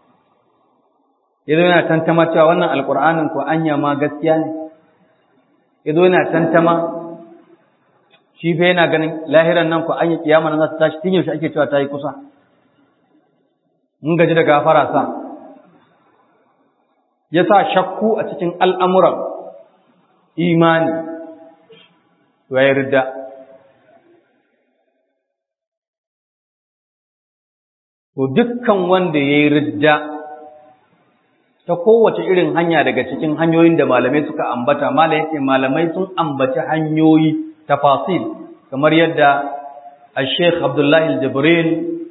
ya zo yana tantama cewa wannan alƙur'anin ko anya ma gaskiya ne, ya zo yana tantama shi fa yana ganin lahiran nan ko anya kiyama nan za ta tashi tun yaushe ake cewa ta yi kusa. mun gaji da gafara sa ya sa shakku a cikin al'amuran imani ya yi ridda to dukkan wanda ya yi ridda ta kowace irin hanya daga cikin hanyoyin da malamai suka ambata malamai sun ambaci hanyoyi tafasil kamar yadda al-sheikh abdullahi al-jibril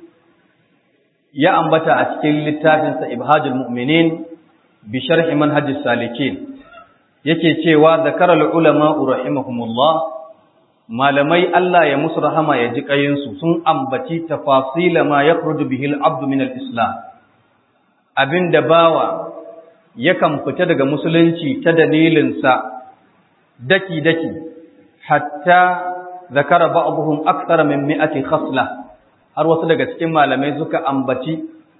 ya ambata a cikin littafinsa ibhajul mu'minin bi sharhi manhajis salikin yake cewa zakara al-ulama rahimahumullah malamai Allah ya musu rahama ya ji kayinsu sun ambaci tafasila ma yakhruju bihi al-abdu min al-islam abinda bawa yakan fita daga musulunci ta dalilinsa daki-daki hatta zakara ba'dhum akthara min mi'ati khasla har wasu daga cikin malamai suka ambaci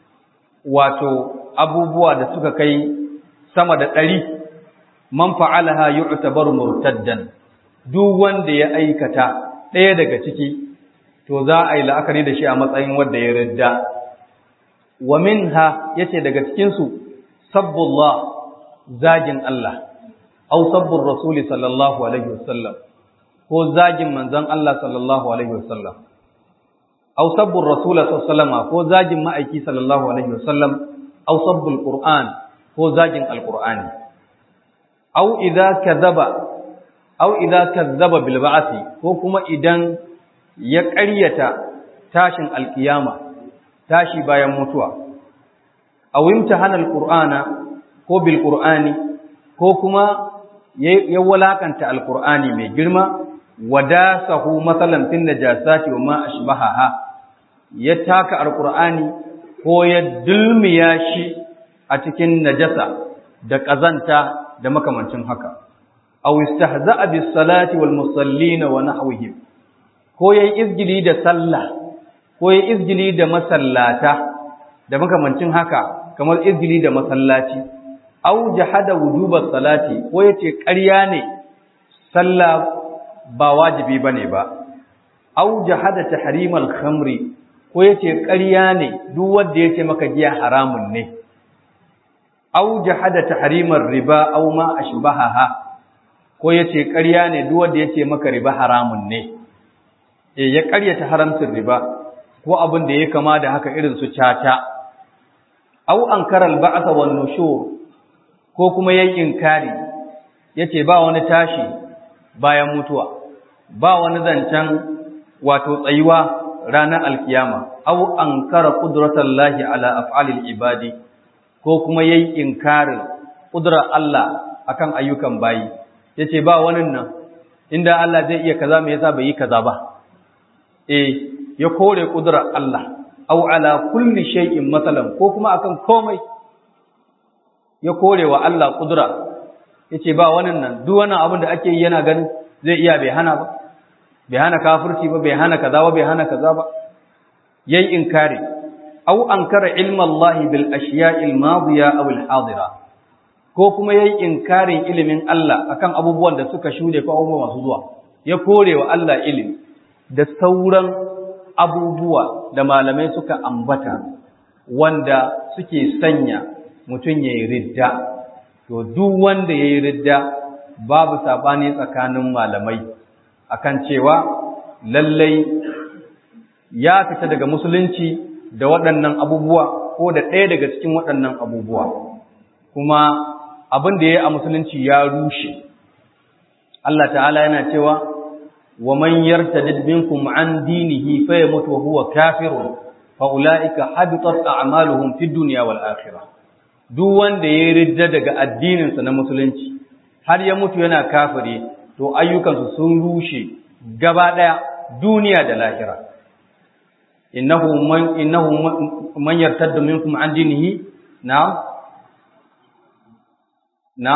wato abubuwa da suka kai sama da ɗari man fa'alaha yu'tabaru murtaddan duk wanda ya aikata ɗaya daga ciki to za a yi la'akari da shi a matsayin wanda ya ridda wa minha yace daga cikin su sabbullah zagin Allah aw sabbur rasul sallallahu alaihi wasallam ko zagin manzon Allah sallallahu alaihi wasallam aw sabbur rasul sallallahu ko zagin ma'aiki sallallahu alaihi wasallam aw sabbul qur'an ko zagin alqur'ani aw idza kadhaba aw idza kadhaba bil ba'thi ko kuma idan ya ƙaryata tashin alkiyama tashi bayan mutuwa aw imtahana alqur'ana ko bil qur'ani ko kuma ya walakanta alqur'ani mai girma wadasahu masalan fin najasati wa ma ashbahaha ya taka alqur'ani ko ya dulmiya shi a cikin najasa da kazanta da makamancin haka aw istahza'a bis salati wal musallin wa nahwihim ko yayi izgili da sallah ko yayi izgili da masallata da makamancin haka kamar izgili da masallaci aw jahada wujuba salati ko yace ƙarya ne sallah ba wajibi bane ba aw jahada tahrimal khamri ko yace ƙarya ne duk wanda yace maka giya haramun ne aw jahada tahrimar riba aw ma ashbahaha ko yace ƙarya ne duk wanda yace maka riba haramun ne eh ya ƙaryata haramcin riba ko abin da ya kama da haka irin su caca aw ankara al-ba'th wan nushur ko kuma yayin inkari yace ba wani tashi bayan mutuwa ba wani zancen wato tsayuwa ranar alkiyama aw ankara qudratallahi ala af'alil ibadi ko kuma yayi inkarin kudrar Allah akan ayyukan bayi yace ba wani nan inda Allah zai iya kaza me yasa bai yi kaza ba eh ya kore kudrar Allah aw ala kulli shay'in masalan ko kuma akan komai ya kore wa Allah kudura yace ba wannan nan duk wannan abin da ake yi yana ganin zai iya bai hana ba bai hana kafirci ba bai hana kaza ba bai hana kaza ba yayi inkari aw ankara ilma Allah bil ashiya'i al madiya aw al hadira ko kuma yayi inkarin ilimin Allah akan abubuwan da suka shude ko abubuwa masu zuwa ya kore wa Allah ilimi da sauran abubuwa da malamai suka ambata wanda suke sanya mutum ya yi ridda to duk wanda ya yi ridda babu saɓani tsakanin malamai akan cewa lallai ya fita daga musulunci da waɗannan abubuwa ko da ɗaya daga cikin waɗannan abubuwa kuma abin da ya yi a musulunci ya rushe Allah ta'ala yana cewa wa man yartadid minkum an dinihi fa yamut wa huwa kafirun fa ulaika habitat a'maluhum fid dunya wal akhirah duk wanda ya ridda daga addininsa na musulunci har ya mutu yana kafiri to ayyukansu sun rushe gaba ɗaya duniya da lahira innahu man innahu man yartadda minkum an dinihi na na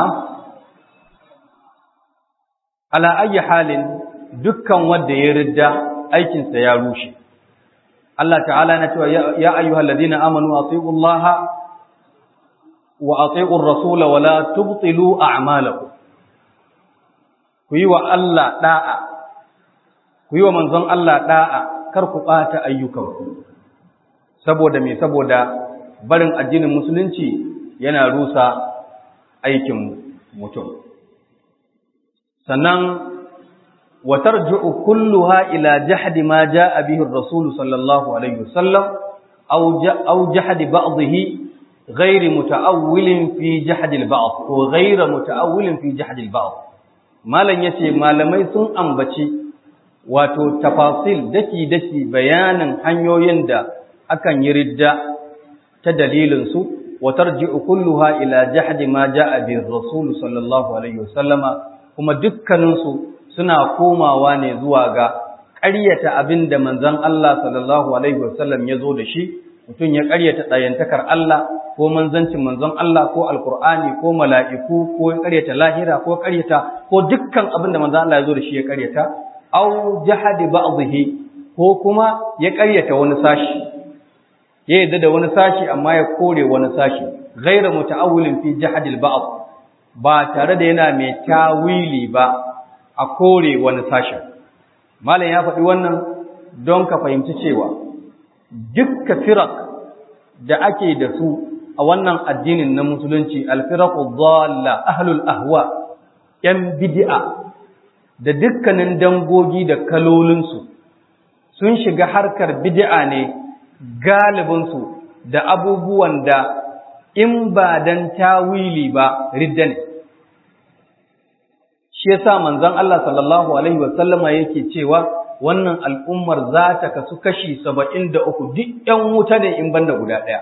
ala ayi halin dukkan wanda ya ridda aikinsa ya rushe Allah ta'ala na cewa ya ayyuhallazina amanu atiullaha wa ati'ur rasula wa la tubtilu a'malakum ku yi wa Allah da'a ku yi wa manzon Allah da'a kar ku bata ayyukanku saboda me saboda barin addinin musulunci yana rusa aikin mutum sannan wa tarji'u kulluha ila jahdi ma ja'a bihi ar-rasul sallallahu alaihi wasallam aw aw jahdi ba'dhihi غير متأول في جحد البعض وغير متأول في جحد البعض malan yace malamai sun ambaci wato tafasil daki-daki bayanin hanyoyin da akan yi ridda ta dalilinsu وترجع كلها إلى جحد ما جاء به الرسول صلى الله عليه وسلم kuma dukkaninsu suna komawa ne zuwa ga ƙaryata abin da manzon Allah sallallahu alaihi wasallam ya zo da shi mutum ya ƙaryata ɗayantakar Allah ko manzancin manzon Allah ko alkur'ani ko mala'iku ko ya ƙaryata lahira ko ƙaryata ko dukkan abin da manzon Allah ya zo da shi ya ƙaryata aw jahadi ba'dhihi ko kuma ya ƙaryata wani sashi ya yadda da wani sashi amma ya kore wani sashi ghaira muta'awwilin fi jahadil ba'd ba tare da yana mai tawili ba a kore wani sashin malam ya faɗi wannan don ka fahimci cewa dukkan firak da ake da su a wannan addinin na musulunci alfiraqu dhalla ahlul ahwa yan bid'a da dukkanin dangogi da kalolinsu sun shiga harkar bid'a ne galibinsu da abubuwan da in ba dan tawili ba ridda ne shi yasa manzon Allah sallallahu alaihi wasallama yake cewa wannan al'ummar za ta kasu kashi saba'in da uku duk ‘yan wuta ne in banda guda ɗaya.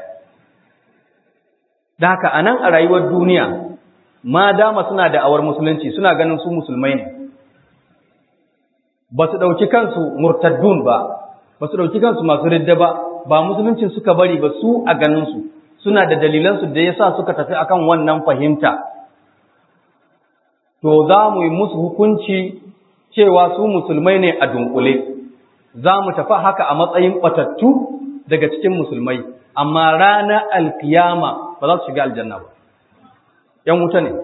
Da haka a nan a rayuwar duniya, ma dama suna da awar musulunci suna ganin su musulmai ne, ba su ɗauki kansu murtaddun ba, ba su ɗauki kansu masu ridda ba, ba musuluncin suka bari ba su a ganinsu, suna da dalilansu da ya sa suka tafi akan wannan fahimta. To za mu yi musu hukunci cewa su musulmai ne a dunkule, za mu tafi haka a matsayin ɓatattu daga cikin musulmai, amma ranar alkiyama ba za su shiga aljanna ba. ‘Yan wuta ne,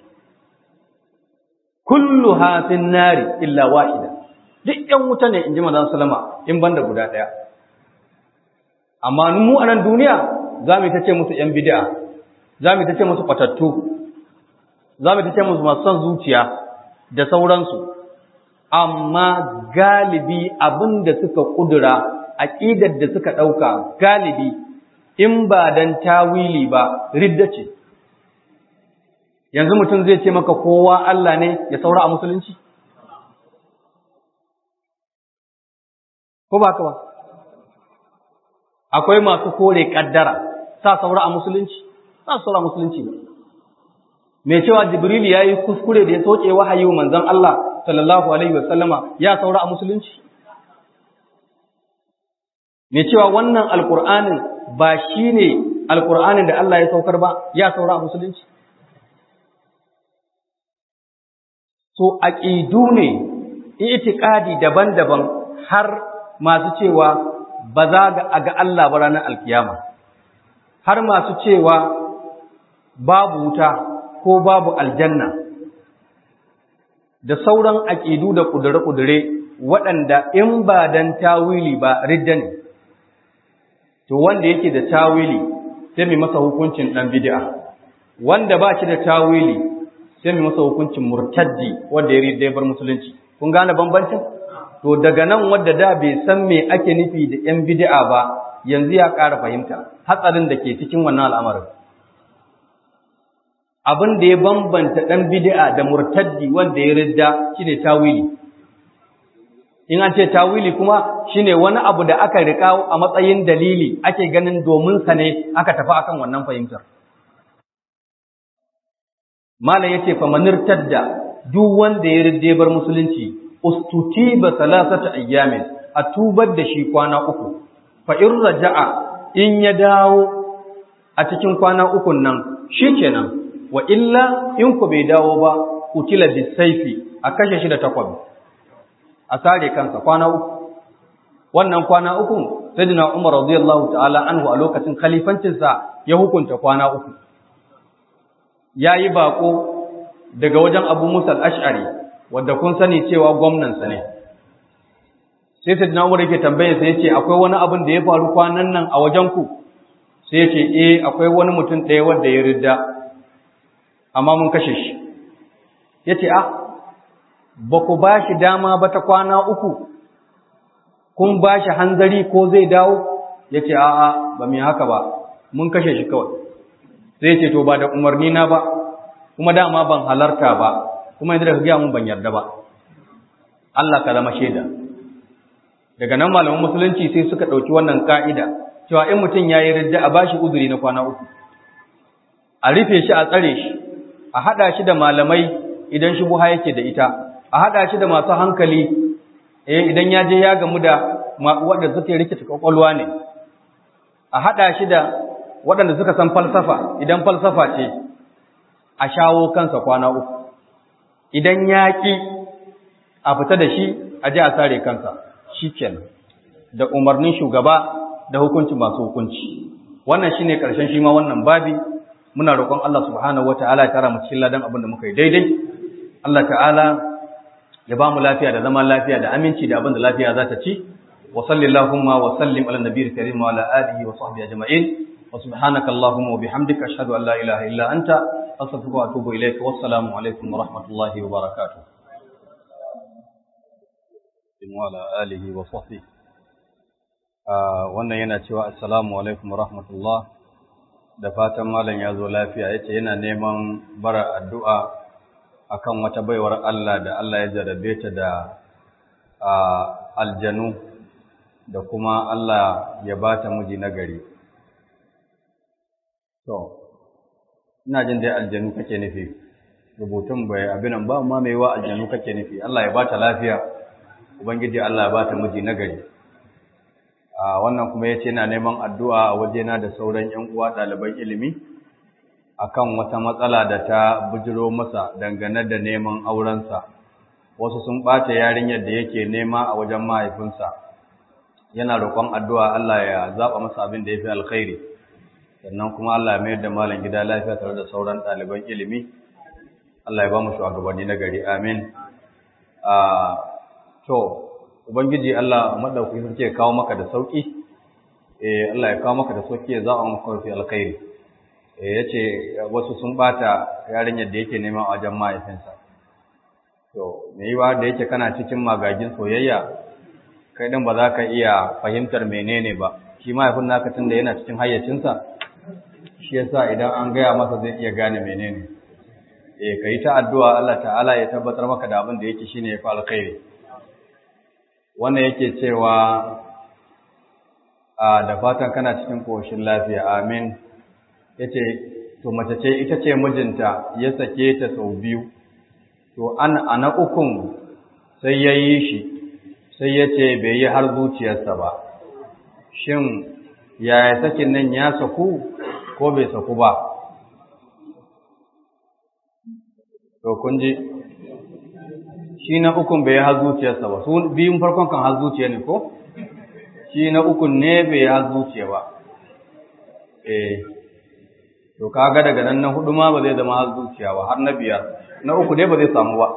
kullu hafin nari illa wahida, duk ‘yan wuta ne in ji mazan salama in banda guda ɗaya. Amma mu a nan duniya za mu ta ce musu ‘yan bidi'a, za mu ta ce musu ɓatattu, za mu ta ce musu masu son zuciya da sauransu. amma galibi abin da suka ƙudura aƙidar da suka ɗauka galibi in ba don tawili ba ridda ce yanzu mutum zai ce maka kowa Allah ne ya saura a musulunci ko ba ka ba akwai masu kore ƙaddara sa saura a musulunci sa saura a musulunci ba mai cewa jibril ya yi kuskure da ya soke wahayi wa manzon Allah sallallahu alaihi wasallama ya saura a musulunci mai cewa wannan alkur'anin ba shi ne alkur'anin da Allah ya saukar ba ya saura a musulunci so aƙidu ne itikadi daban-daban har masu cewa ba za a ga Allah ba ranar alkiyama har masu cewa babu wuta ko babu aljanna da sauran aƙidu da ƙudure-ƙudure waɗanda in ba dan tawili ba ridda ne, to wanda yake da tawili sai mai masa hukuncin ɗan bid'a, wanda ba shi da tawili sai mai masa hukuncin murtaddi wanda ya ridda ya bar musulunci. Kun gane bambancin? To daga nan wadda da bai san me ake nufi da ‘yan bid'a ba, yanzu ya ƙara fahimta hatsarin da ke cikin wannan al'amarin. abin da ya bambanta ɗan bid'a da murtaddi wanda ya ridda shine tawili in an ce tawili kuma shine wani abu da aka rika a matsayin dalili ake ganin domin sa ne aka tafi akan wannan fahimtar malam yace fa manirtadda duk wanda ya ridde bar musulunci ustutiba salasata ayyamin a tubar da shi kwana uku fa in raja'a in ya dawo a cikin kwana ukun nan shikenan wa illa in ku bai dawo ba kutila bisaifi a kashe shi da takwabi a sare kansa kwana uku wannan kwana uku sayyidina Umar radiyallahu ta'ala anhu a lokacin khalifancin sa ya hukunta kwana uku yayi bako daga wajen Abu Musa al-Ash'ari wanda kun sani cewa gwamnan sa ne sai sayyidina Umar yake tambaye sa yace akwai wani abin da ya faru kwanan nan a wajen ku sai yace eh akwai wani mutum ɗaya wanda ya ridda amma mun kashe shi ya ce, Ah, ba ku ba shi dama ba ta kwana uku, kun ba shi hanzari ko zai dawo? Ya ce, A'a, ba mai haka ba, mun kashe shi kawai. Zai ce, To, ba da umarni na ba, kuma dama ban halarta ba, kuma yadda ka gaya mun ban yarda ba. Allah ka zama shaida. daga nan malaman musulunci sai suka ɗauki wannan ka'ida cewa in mutum ya yi ridda a bashi uzuri na kwana uku a rufe shi a tsare shi a haɗa shi da malamai idan shi buha yake da ita a haɗa shi da masu hankali eh idan ya je ya gamu da waɗanda suke rikita kwakwalwa ne a haɗa shi da waɗanda suka san falsafa idan falsafa ce a shawo kansa kwana uku idan ya ƙi a fita da shi a ji a sare kansa shi kenan da umarnin shugaba da hukunci masu hukunci wannan shine ƙarshen shi ma wannan babi muna roƙon Allah subhanahu wataala ya tara mu cikin ladan abin da muka yi daidai Allah ta'ala ya ba mu lafiya da zaman lafiya da aminci da abin da lafiya za ta ci wa sallallahu wa sallim ala nabiyil karim wa ala alihi wa sahbihi ajma'in wa subhanaka allahumma wa bihamdika ashhadu an la ilaha illa anta astaghfiruka wa atubu ilayka wassalamu alaikum wa rahmatullahi wa barakatuh wa ala alihi wa sahbihi wannan yana cewa assalamu alaikum wa rahmatullah da fatan malam ya zo lafiya yace yana neman bara addu'a akan wata baiwar Allah da Allah ya jarabe ta da aljanu da kuma Allah ya ba ta miji nagari. To, ina jin dai aljanu kake nufi, rubutun bai abinan ba ma mai wa aljanu kake nufi, Allah ya ba ta lafiya, Ubangiji Allah ya ba ta miji nagari. Wannan kuma ya ce na neman addu'a a wajena da sauran ‘yan uwa ɗaliban ilimi’. akan wata matsala da ta bujiro masa dangane da neman aurensa wasu sun ɓata yarinyar da yake nema a wajen mahaifinsa yana roƙon addu'a Allah ya zaɓa masa abin da ya fi alkhairi sannan kuma Allah ya mayar da malam gida lafiya tare da sauran ɗaliban ilimi Allah ya ba mu shugabanni na gari amin to ubangiji Allah madauki sun ce kawo maka da sauki eh Allah ya kawo maka da sauki ya zaɓa maka fi alkhairi ya ce wasu sun bata yarinyar da yake neman wajen mahaifinsa to me yiwa da yake kana cikin magagin soyayya kai din ba za ka iya fahimtar menene ba shi mahaifin naka tun da yana cikin hayyacinsa shi yasa idan an gaya masa zai iya gane menene eh kai ta addu'a Allah ta'ala ya tabbatar maka da abin da yake shine ya fi alkhairi wannan yake cewa a da fatan kana cikin koshin lafiya amin ya ce to mace ce ita ce mijinta ya sake ta sau biyu to an a na ukun sai ya yi shi sai ya ce bai yi har zuciyarsa ba shin yaya sakin nan ya saku ko bai saku ba to kun ji shi na ukun bai yi har zuciyarsa ba su biyun farkon kan har zuciya ne ko shi na ukun ne bai yi har zuciya ba eh to kaga daga nan na hudu ma ba zai zama har zuciya ba har na biyar na uku dai ba zai samu ba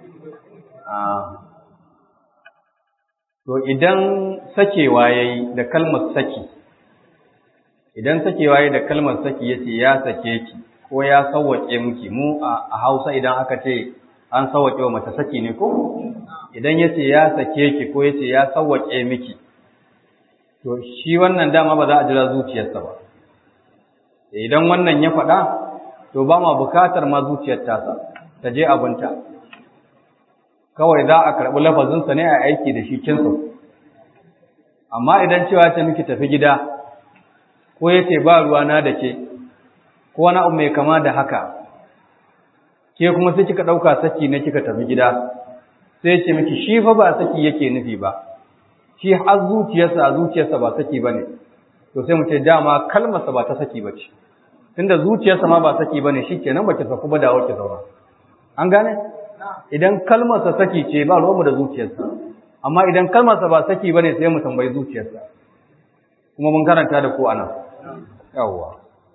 to idan sakewa yayi da kalmar saki idan sakewa yayi da kalmar saki yace ya sake ki ko ya sawwake miki mu a Hausa idan aka ce an sawwake wa mace saki ne ko idan yace ya sake ki ko yace ya sawwake miki to shi wannan dama ba za a jira zuciyarsa ba idan wannan ya faɗa to ba ma bukatar ma zuciyar tasa ta je abinta kawai za a karɓi lafazinsa ne a aiki da shi kinsa amma idan cewa ta miki tafi gida ko ya ce ba ruwana da ke ko wani abu mai kama da haka ke kuma sai kika ɗauka saki ne kika tafi gida sai ce miki shi fa ba saki yake nufi ba shi har zuciyarsa a zuciyarsa ba saki ba ne to sai mu ce dama kalmarsa ba ta saki ba ce tunda zuciyarsa ma ba saki ba ne shi kenan ba ki saku ba da ki zauna an gane idan kalmarsa saki ce ba ruwanmu da zuciyarsa amma idan kalmarsa ba saki ba ne sai mu tambayi zuciyarsa kuma mun karanta da ku anan yawwa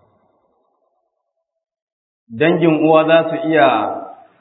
dangin uwa za su iya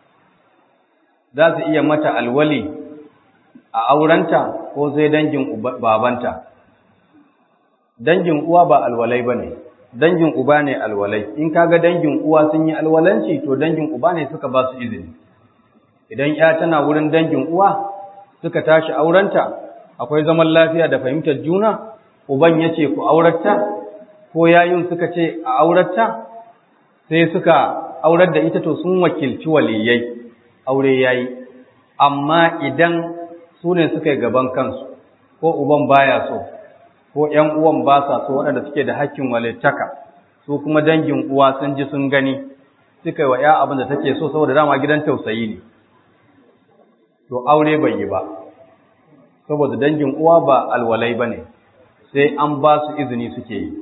za su iya mata alwali a aurenta ko sai dangin babanta dangin uwa ba alwalai bane dangin uba ne alwalai in kaga dangin uwa sun yi alwalanci to dangin uba ne suka ba su izini idan ya tana wurin dangin uwa suka tashi aurenta akwai zaman lafiya da fahimtar juna uban yace ku auratta ko yayin suka ce a auratta sai suka aurar da ita to sun wakilci waliyai aure yayi amma idan su ne suka yi gaban kansu ko uban baya so ko ‘yan uwan ba sa so waɗanda suke da hakkin walittaka su kuma dangin uwa sun ji sun gani suka yi wa ‘ya abin da take so saboda dama gidan tausayi ne to aure bai yi ba saboda dangin uwa ba alwalai ba ne sai an ba su izini suke yi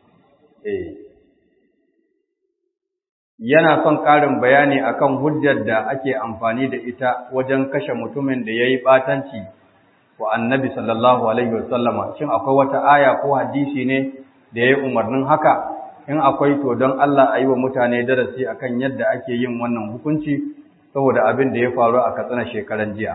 yana son ƙarin bayani akan hujjar da ake amfani da ita wajen kashe mutumin da ya yi ɓatanci wa annabi sallallahu alaihi wasallama shin akwai wata aya ko hadisi ne da ya yi umarnin haka in akwai to don Allah a yi wa mutane darasi akan yadda ake yin wannan hukunci saboda abin da ya faru a katsina shekaran jiya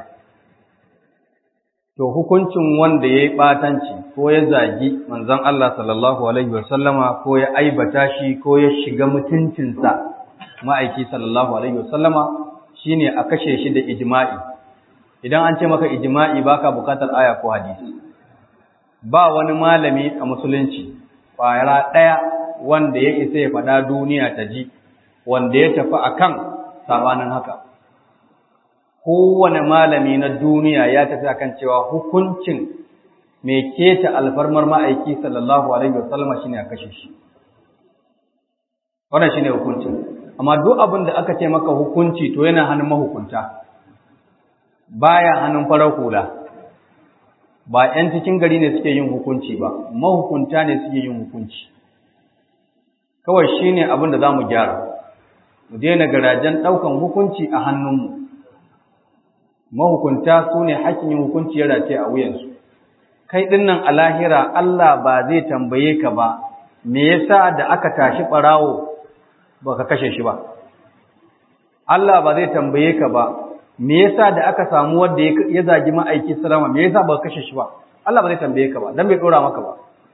to hukuncin wanda ya yi ɓatanci ko ya zagi manzon Allah sallallahu alaihi wasallama ko ya aibata shi ko ya shiga mutuncinsa ma'aiki sallallahu alaihi wasallama shine a kashe shi da ijma'i idan an ce maka ijma'i baka bukatar aya ko hadisi ba wani malami a musulunci kwayara ɗaya wanda ya isa ya faɗa duniya ta ji wanda ya tafi akan sabanin haka kowane malami na duniya ya tafi akan cewa hukuncin mai keta alfarmar ma'aiki sallallahu alaihi wasallama shine a kashe shi wannan shine hukuncin amma duk abin da aka ce maka hukunci to yana hannun mahukunta baya hannun farar hula ba 'yan cikin gari ne suke yin hukunci ba mahukunta ne suke yin hukunci kawai shine abin da zamu gyara mu daina garajen ɗaukan hukunci a hannunmu mahukunta su ne hakkin yin hukunci ya race a wuyansu kai dinnan a lahira Allah ba zai tambaye ka ba me yasa da aka tashi ɓarawo ba ka kashe shi ba Allah ba zai tambaye ka ba me yasa da aka samu wanda ya zagi ma'aiki salama me yasa ba ka kashe shi ba Allah ba zai tambaye ka ba dan bai dora maka ba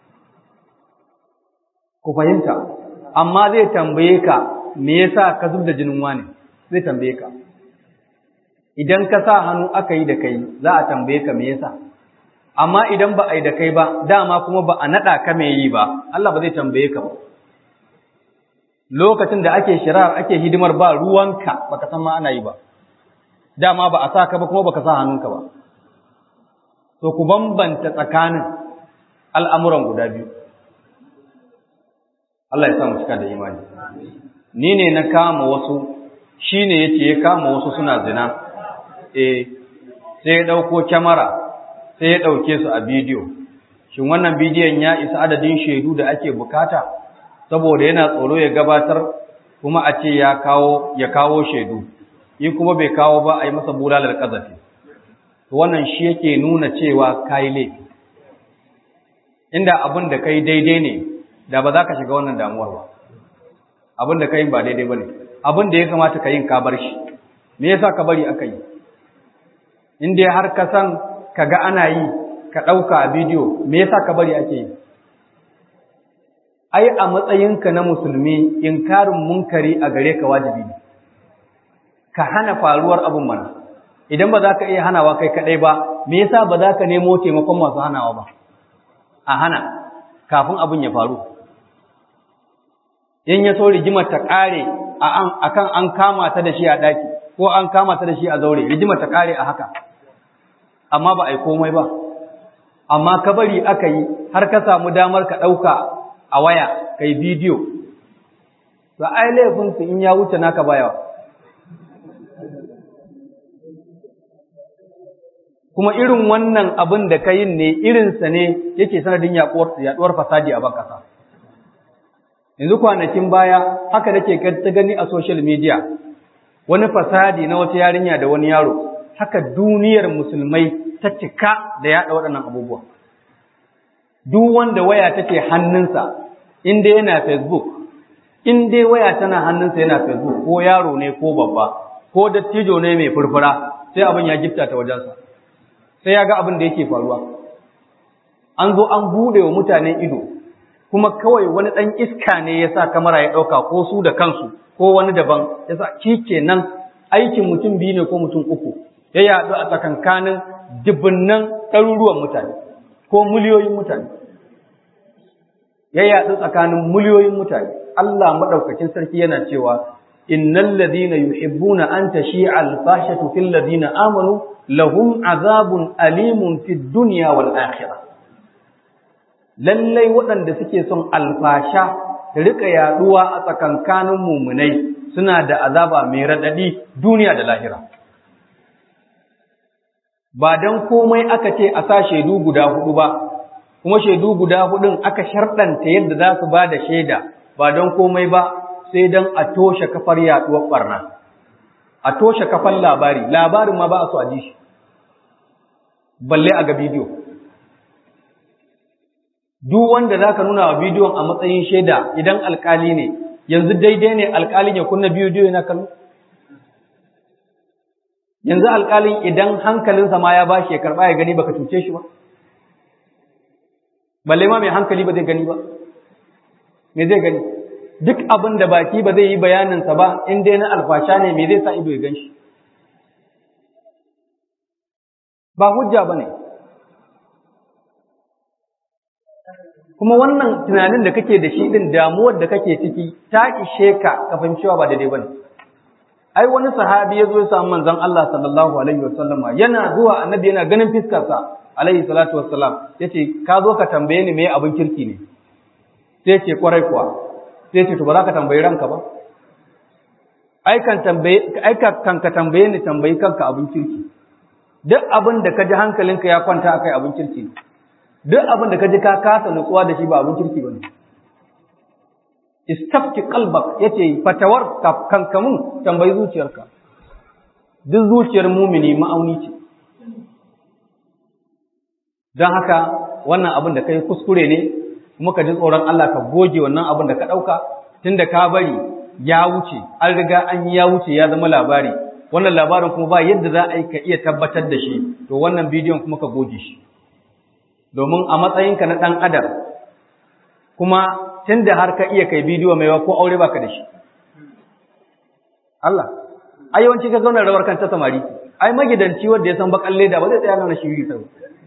ku fahimta amma zai tambaye ka me yasa ka zub da jinin wani zai tambaye ka idan ka sa hannu aka yi da kai za a tambaye ka me yasa amma idan ba a yi da kai ba dama kuma ba a nada ka me yi ba Allah ba zai tambaye ka ba lokacin da ake shirar ake hidimar ba ruwanka baka san ma ana yi ba dama ba a sa ka ba kuma baka sa hannunka ba to ku bambanta tsakanin al'amuran guda biyu Allah ya sa mu cika da imani ni ne na kama wasu shine yace ya kama wasu suna zina eh sai ya dauko kyamara sai ya dauke su a bidiyo shin wannan bidiyon ya isa adadin shaidu da ake bukata saboda yana tsoro ya gabatar kuma a ce ya kawo ya kawo shaidu yi kuma bai kawo ba a yi masa bulalar kazafi to wannan shi yake nuna cewa kai laifi inda abin da kai daidai ne da ba za ka shiga wannan damuwar ba abin da kai ba daidai ba ne abin da ya kamata ka yin ka bar shi me yasa ka bari aka yi in dai har ka san ka ga ana yi ka ɗauka a bidiyo me yasa ka bari ake yi ai a matsayinka na musulmi inkarin munkari a gare ka wajibi ne ka hana faruwar abin mana idan ba za ka iya hanawa kai kaɗai ba me yasa ba za ka nemo taimakon masu hanawa ba a hana kafin abin ya faru in ya so rigimar ta ƙare a kan an kama ta da shi a ɗaki ko an kama ta da shi a zaure rigimar ta ƙare a haka amma ba a yi komai ba amma ka bari aka yi har ka samu damar ka ɗauka a waya ka yi bidiyo to ai laifinsu in ya wuce naka bayawa kuma irin wannan abin da ka yin ne irinsa ne yake sanadin yaɗuwar fasadi a ban ƙasa. Yanzu kwanakin baya haka nake ta gani a social media wani fasadi na wata yarinya da wani yaro haka duniyar musulmai ta cika da yaɗa waɗannan abubuwa. Duk wanda waya take hannunsa in dai yana Facebook, in dai waya tana hannunsa yana Facebook ko yaro ne ko babba ko dattijo ne mai furfura sai abin ya gifta ta wajensa. sai ya ga abin da yake faruwa an zo an bude wa mutane ido kuma kawai wani ɗan iska ne ya sa kamara ya ɗauka ko su da kansu ko wani daban ya sa shi nan aikin mutum biyu ne ko mutum uku ya yaɗu a tsakankanin dubunnan ɗaruruwan mutane ko miliyoyin mutane ya yaɗu tsakanin miliyoyin mutane Allah maɗaukakin sarki yana cewa innal ladina yuhibbuna an tashi'a al-fahshatu fil ladina amanu lahum azabun alimun fid dunya wal akhirah lallai waɗanda suke son alfasha da rika yaduwa a tsakankanin mumunai suna da azaba mai raɗaɗi duniya da lahira ba don komai aka ce a sa shaidu guda hudu ba kuma shaidu guda hudun aka sharɗanta yadda za su ba da shaida ba don komai ba sai don a toshe kafar yaduwar barna a toshe kafar labari labarin ma ba a so a ji shi balle a ga bidiyo duk wanda za ka nuna wa bidiyon a matsayin shaida idan alkali ne yanzu daidai ne alkalin ya kunna bidiyo na kallo yanzu alkalin idan hankalinsa ma ya bashi ya karɓa ya gani baka cuce shi ba balle ma mai hankali ba zai gani ba me zai gani duk abin da baki ba zai yi bayaninsa ba in dai na alfasha ne me zai sa ido ya gan shi ba hujja ba ne kuma wannan tunanin da kake da shi din damuwar da kake ciki ta ishe ka ka fahimcewa ba daidai bane ai wani sahabi ya zo ya samu manzon Allah sallallahu alaihi wasallama yana zuwa annabi yana ganin fiskarsa alaihi salatu wassalam yace ka zo ka tambaye ni me abin kirki ne sai ce kwarai kuwa sai ce to ba za ka tambayi ranka ba ai kan tambaye ai kan ka tambaye ni tambayi kanka abin kirki duk abin da ka ji hankalinka ya kwanta akai abin kirki ne duk abin da ka ji ka kasa nutsuwa da shi ba abin kirki bane istafki qalbak yace fatawar kankamun tambayi zuciyarka duk zuciyar mumini ma'auni ce don haka wannan abin da kai kuskure ne kuma ka ji tsoron Allah ka goge wannan abin da ka ɗauka tunda ka bari ya wuce an riga an yi ya wuce ya zama labari wannan labarin kuma ba yadda za a yi ka iya tabbatar da shi to wannan bidiyon kuma ka goge shi domin a matsayinka na ɗan adam kuma tun da har ka iya kai bidiyo mai ko aure baka da shi Allah ai yawanci ka zauna rawar kan ta samari ai magidanci wanda ya san bakan leda ba zai tsaya nan shi ta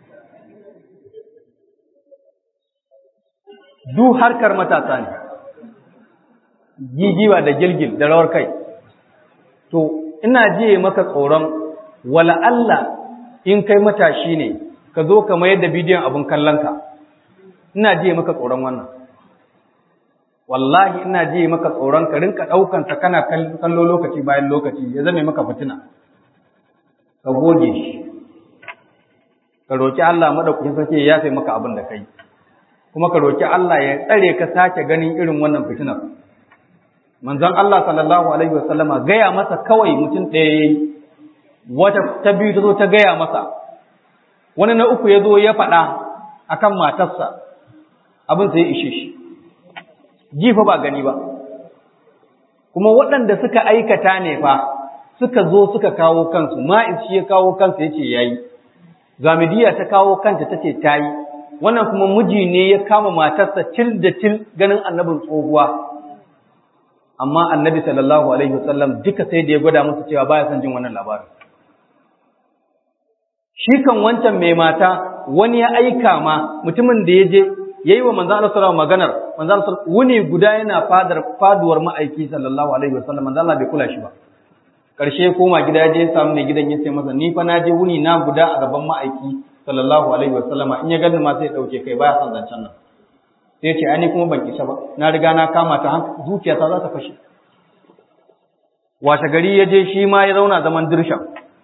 du harkar matasa ne gigiwa da gilgil da rawar kai to ina jiye maka tsoron wala Allah in kai matashi ne ka zo ka mayar da bidiyon abin kallonka ina jiye maka tsoron wannan wallahi ina jiye maka tsoron ka rinka ɗaukan ta kana kallo lokaci bayan lokaci ya zame maka fitina ka goge shi ka roki Allah madaukakin sarki ya yafe maka abin da kai kuma ka roki Allah ya tsare ka sake ganin irin wannan fitinar manzon Allah sallallahu alaihi wasallama gaya masa kawai mutum ɗaya yayi wata ta biyu ta zo ta gaya masa wani na uku ya zo ya faɗa akan matarsa abin sai ya ishe shi jifa ba gani ba kuma waɗanda suka aikata ne fa suka zo suka kawo kansu ma'is shi ya kawo kansa yace yayi gamidiya ta kawo kanta tace tayi wannan kuma miji ne ya kama matarsa til da til ganin annabin tsohuwa amma annabi sallallahu alaihi wasallam duka sai da ya gwada musu cewa baya son jin wannan labarin shi kan wancan mai mata wani ya aika ma mutumin da ya je yayi wa manzo Allah sallallahu maganar manzo Allah wuni guda yana fadar faduwar ma'aiki sallallahu alaihi wasallam manzo Allah bai kula shi ba karshe koma gida ya je ya samu mai gidan ya ce masa ni fa na je wuni na guda a gaban ma'aiki sallallahu alaihi wasallam in ya gani ma sai ya dauke kai baya son zancen nan sai ya ce ai ni kuma ban isa ba na riga na kama ta zuciyata za ta fashe washe gari ya je shi ma ya zauna zaman dirshan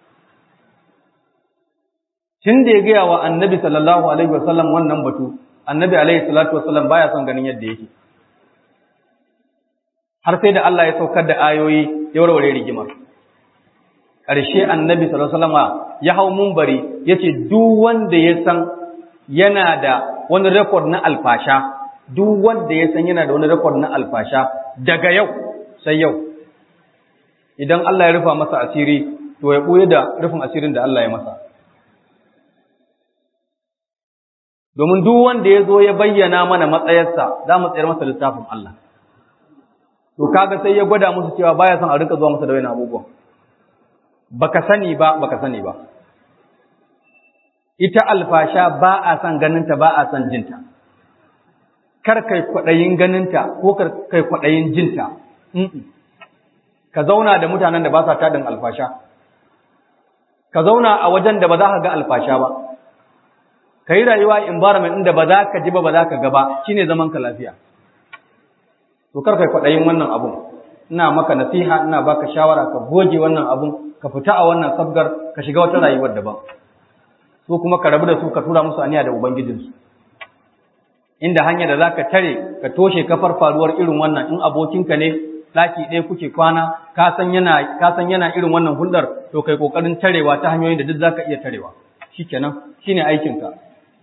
tun da ya gaya wa annabi sallallahu alaihi wasallam wannan batu annabi alaihi salatu wasallam baya son ganin yadda yake har sai da Allah ya saukar da ayoyi ya warware rigimar ƙarshe annabi sallallahu alaihi wasallam ya hau mumbari yace duk wanda ya san yana da wani record na alfasha duk wanda ya san yana da wani record na alfasha daga yau sai yau idan Allah ya rufa masa asiri to ya buye da rufin asirin da Allah ya masa domin duk wanda ya zo ya bayyana mana matsayarsa za mu tsayar masa littafin Allah to kaga sai ya gwada musu cewa baya son a rinka zuwa masa da wani abubuwan baka sani ba baka sani ba ita alfasha ba a son ganinta ba a son jinta kar kai kwaɗayin ganinta ko kar kai kwaɗayin jinta ka zauna da mutanen da ba sa tadin alfasha ka zauna a wajen da ba za ka ga alfasha ba ka yi rayuwa environment inda ba za ka ji ba ba za ka ga ba shine zaman ka lafiya to kar kai kwaɗayin wannan abun ina maka nasiha ina baka shawara ka goge wannan abun ka fita a wannan sabgar ka shiga wata rayuwar daban su kuma ka rabu da su ka tura musu aniya da ubangijinsu inda hanyar da zaka tare ka toshe kafar faruwar irin wannan in abokinka ne daki ɗaya kuke kwana ka san yana ka san yana irin wannan hulɗar to kai kokarin tarewa ta hanyoyin da duk zaka iya tarewa shikenan shine aikin ka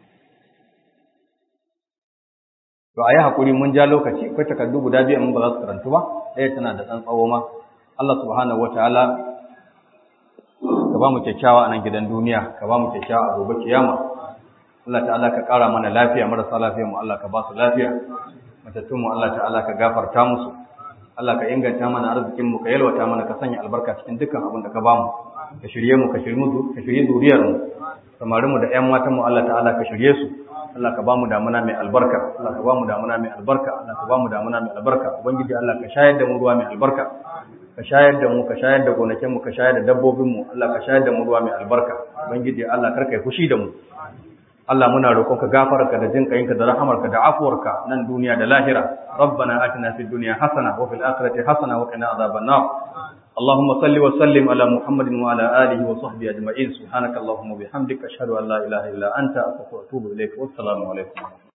to ayi hakuri mun ja lokaci akwai takardu guda biyu mun ba za su karantu ba ɗaya tana da ɗan tsawo ma Allah subhanahu wataala ka ba mu kyakkyawa a nan gidan duniya ka ba mu kyakkyawa a gobe kiyama Allah ta'ala ka ƙara mana lafiya marasa lafiya mu Allah ka ba su lafiya matattun mu Allah ta'ala ka gafarta musu Allah ka inganta mana arzikin mu ka yalwata mana ka sanya albarka cikin dukkan abin da ka ba mu ka shirye mu ka shirye mu ka shirye zuriyar mu samarin mu da ƴan matan mu Allah ta'ala ka shirye su Allah ka ba mu damuna mai albarka Allah ka ba mu damuna mai albarka Allah ka ba mu damuna mai albarka ubangiji Allah ka shayar da mu ruwa mai albarka ka shayar da mu ka shayar da gonakin mu ka shayar da dabbobin mu Allah ka shayar da mu ruwa mai albarka ubangiji Allah karka yi fushi da mu Allah muna roƙonka gafararka da jin kayinka da rahamarka da afuwarka nan duniya da lahira rabbana atina fid dunya hasana wa fil akhirati hasana wa qina adhaban nar اللهم صل وسلم على محمد وعلى اله وصحبه اجمعين سبحانك اللهم وبحمدك اشهد ان لا اله الا انت استغفرك واتوب اليك والسلام عليكم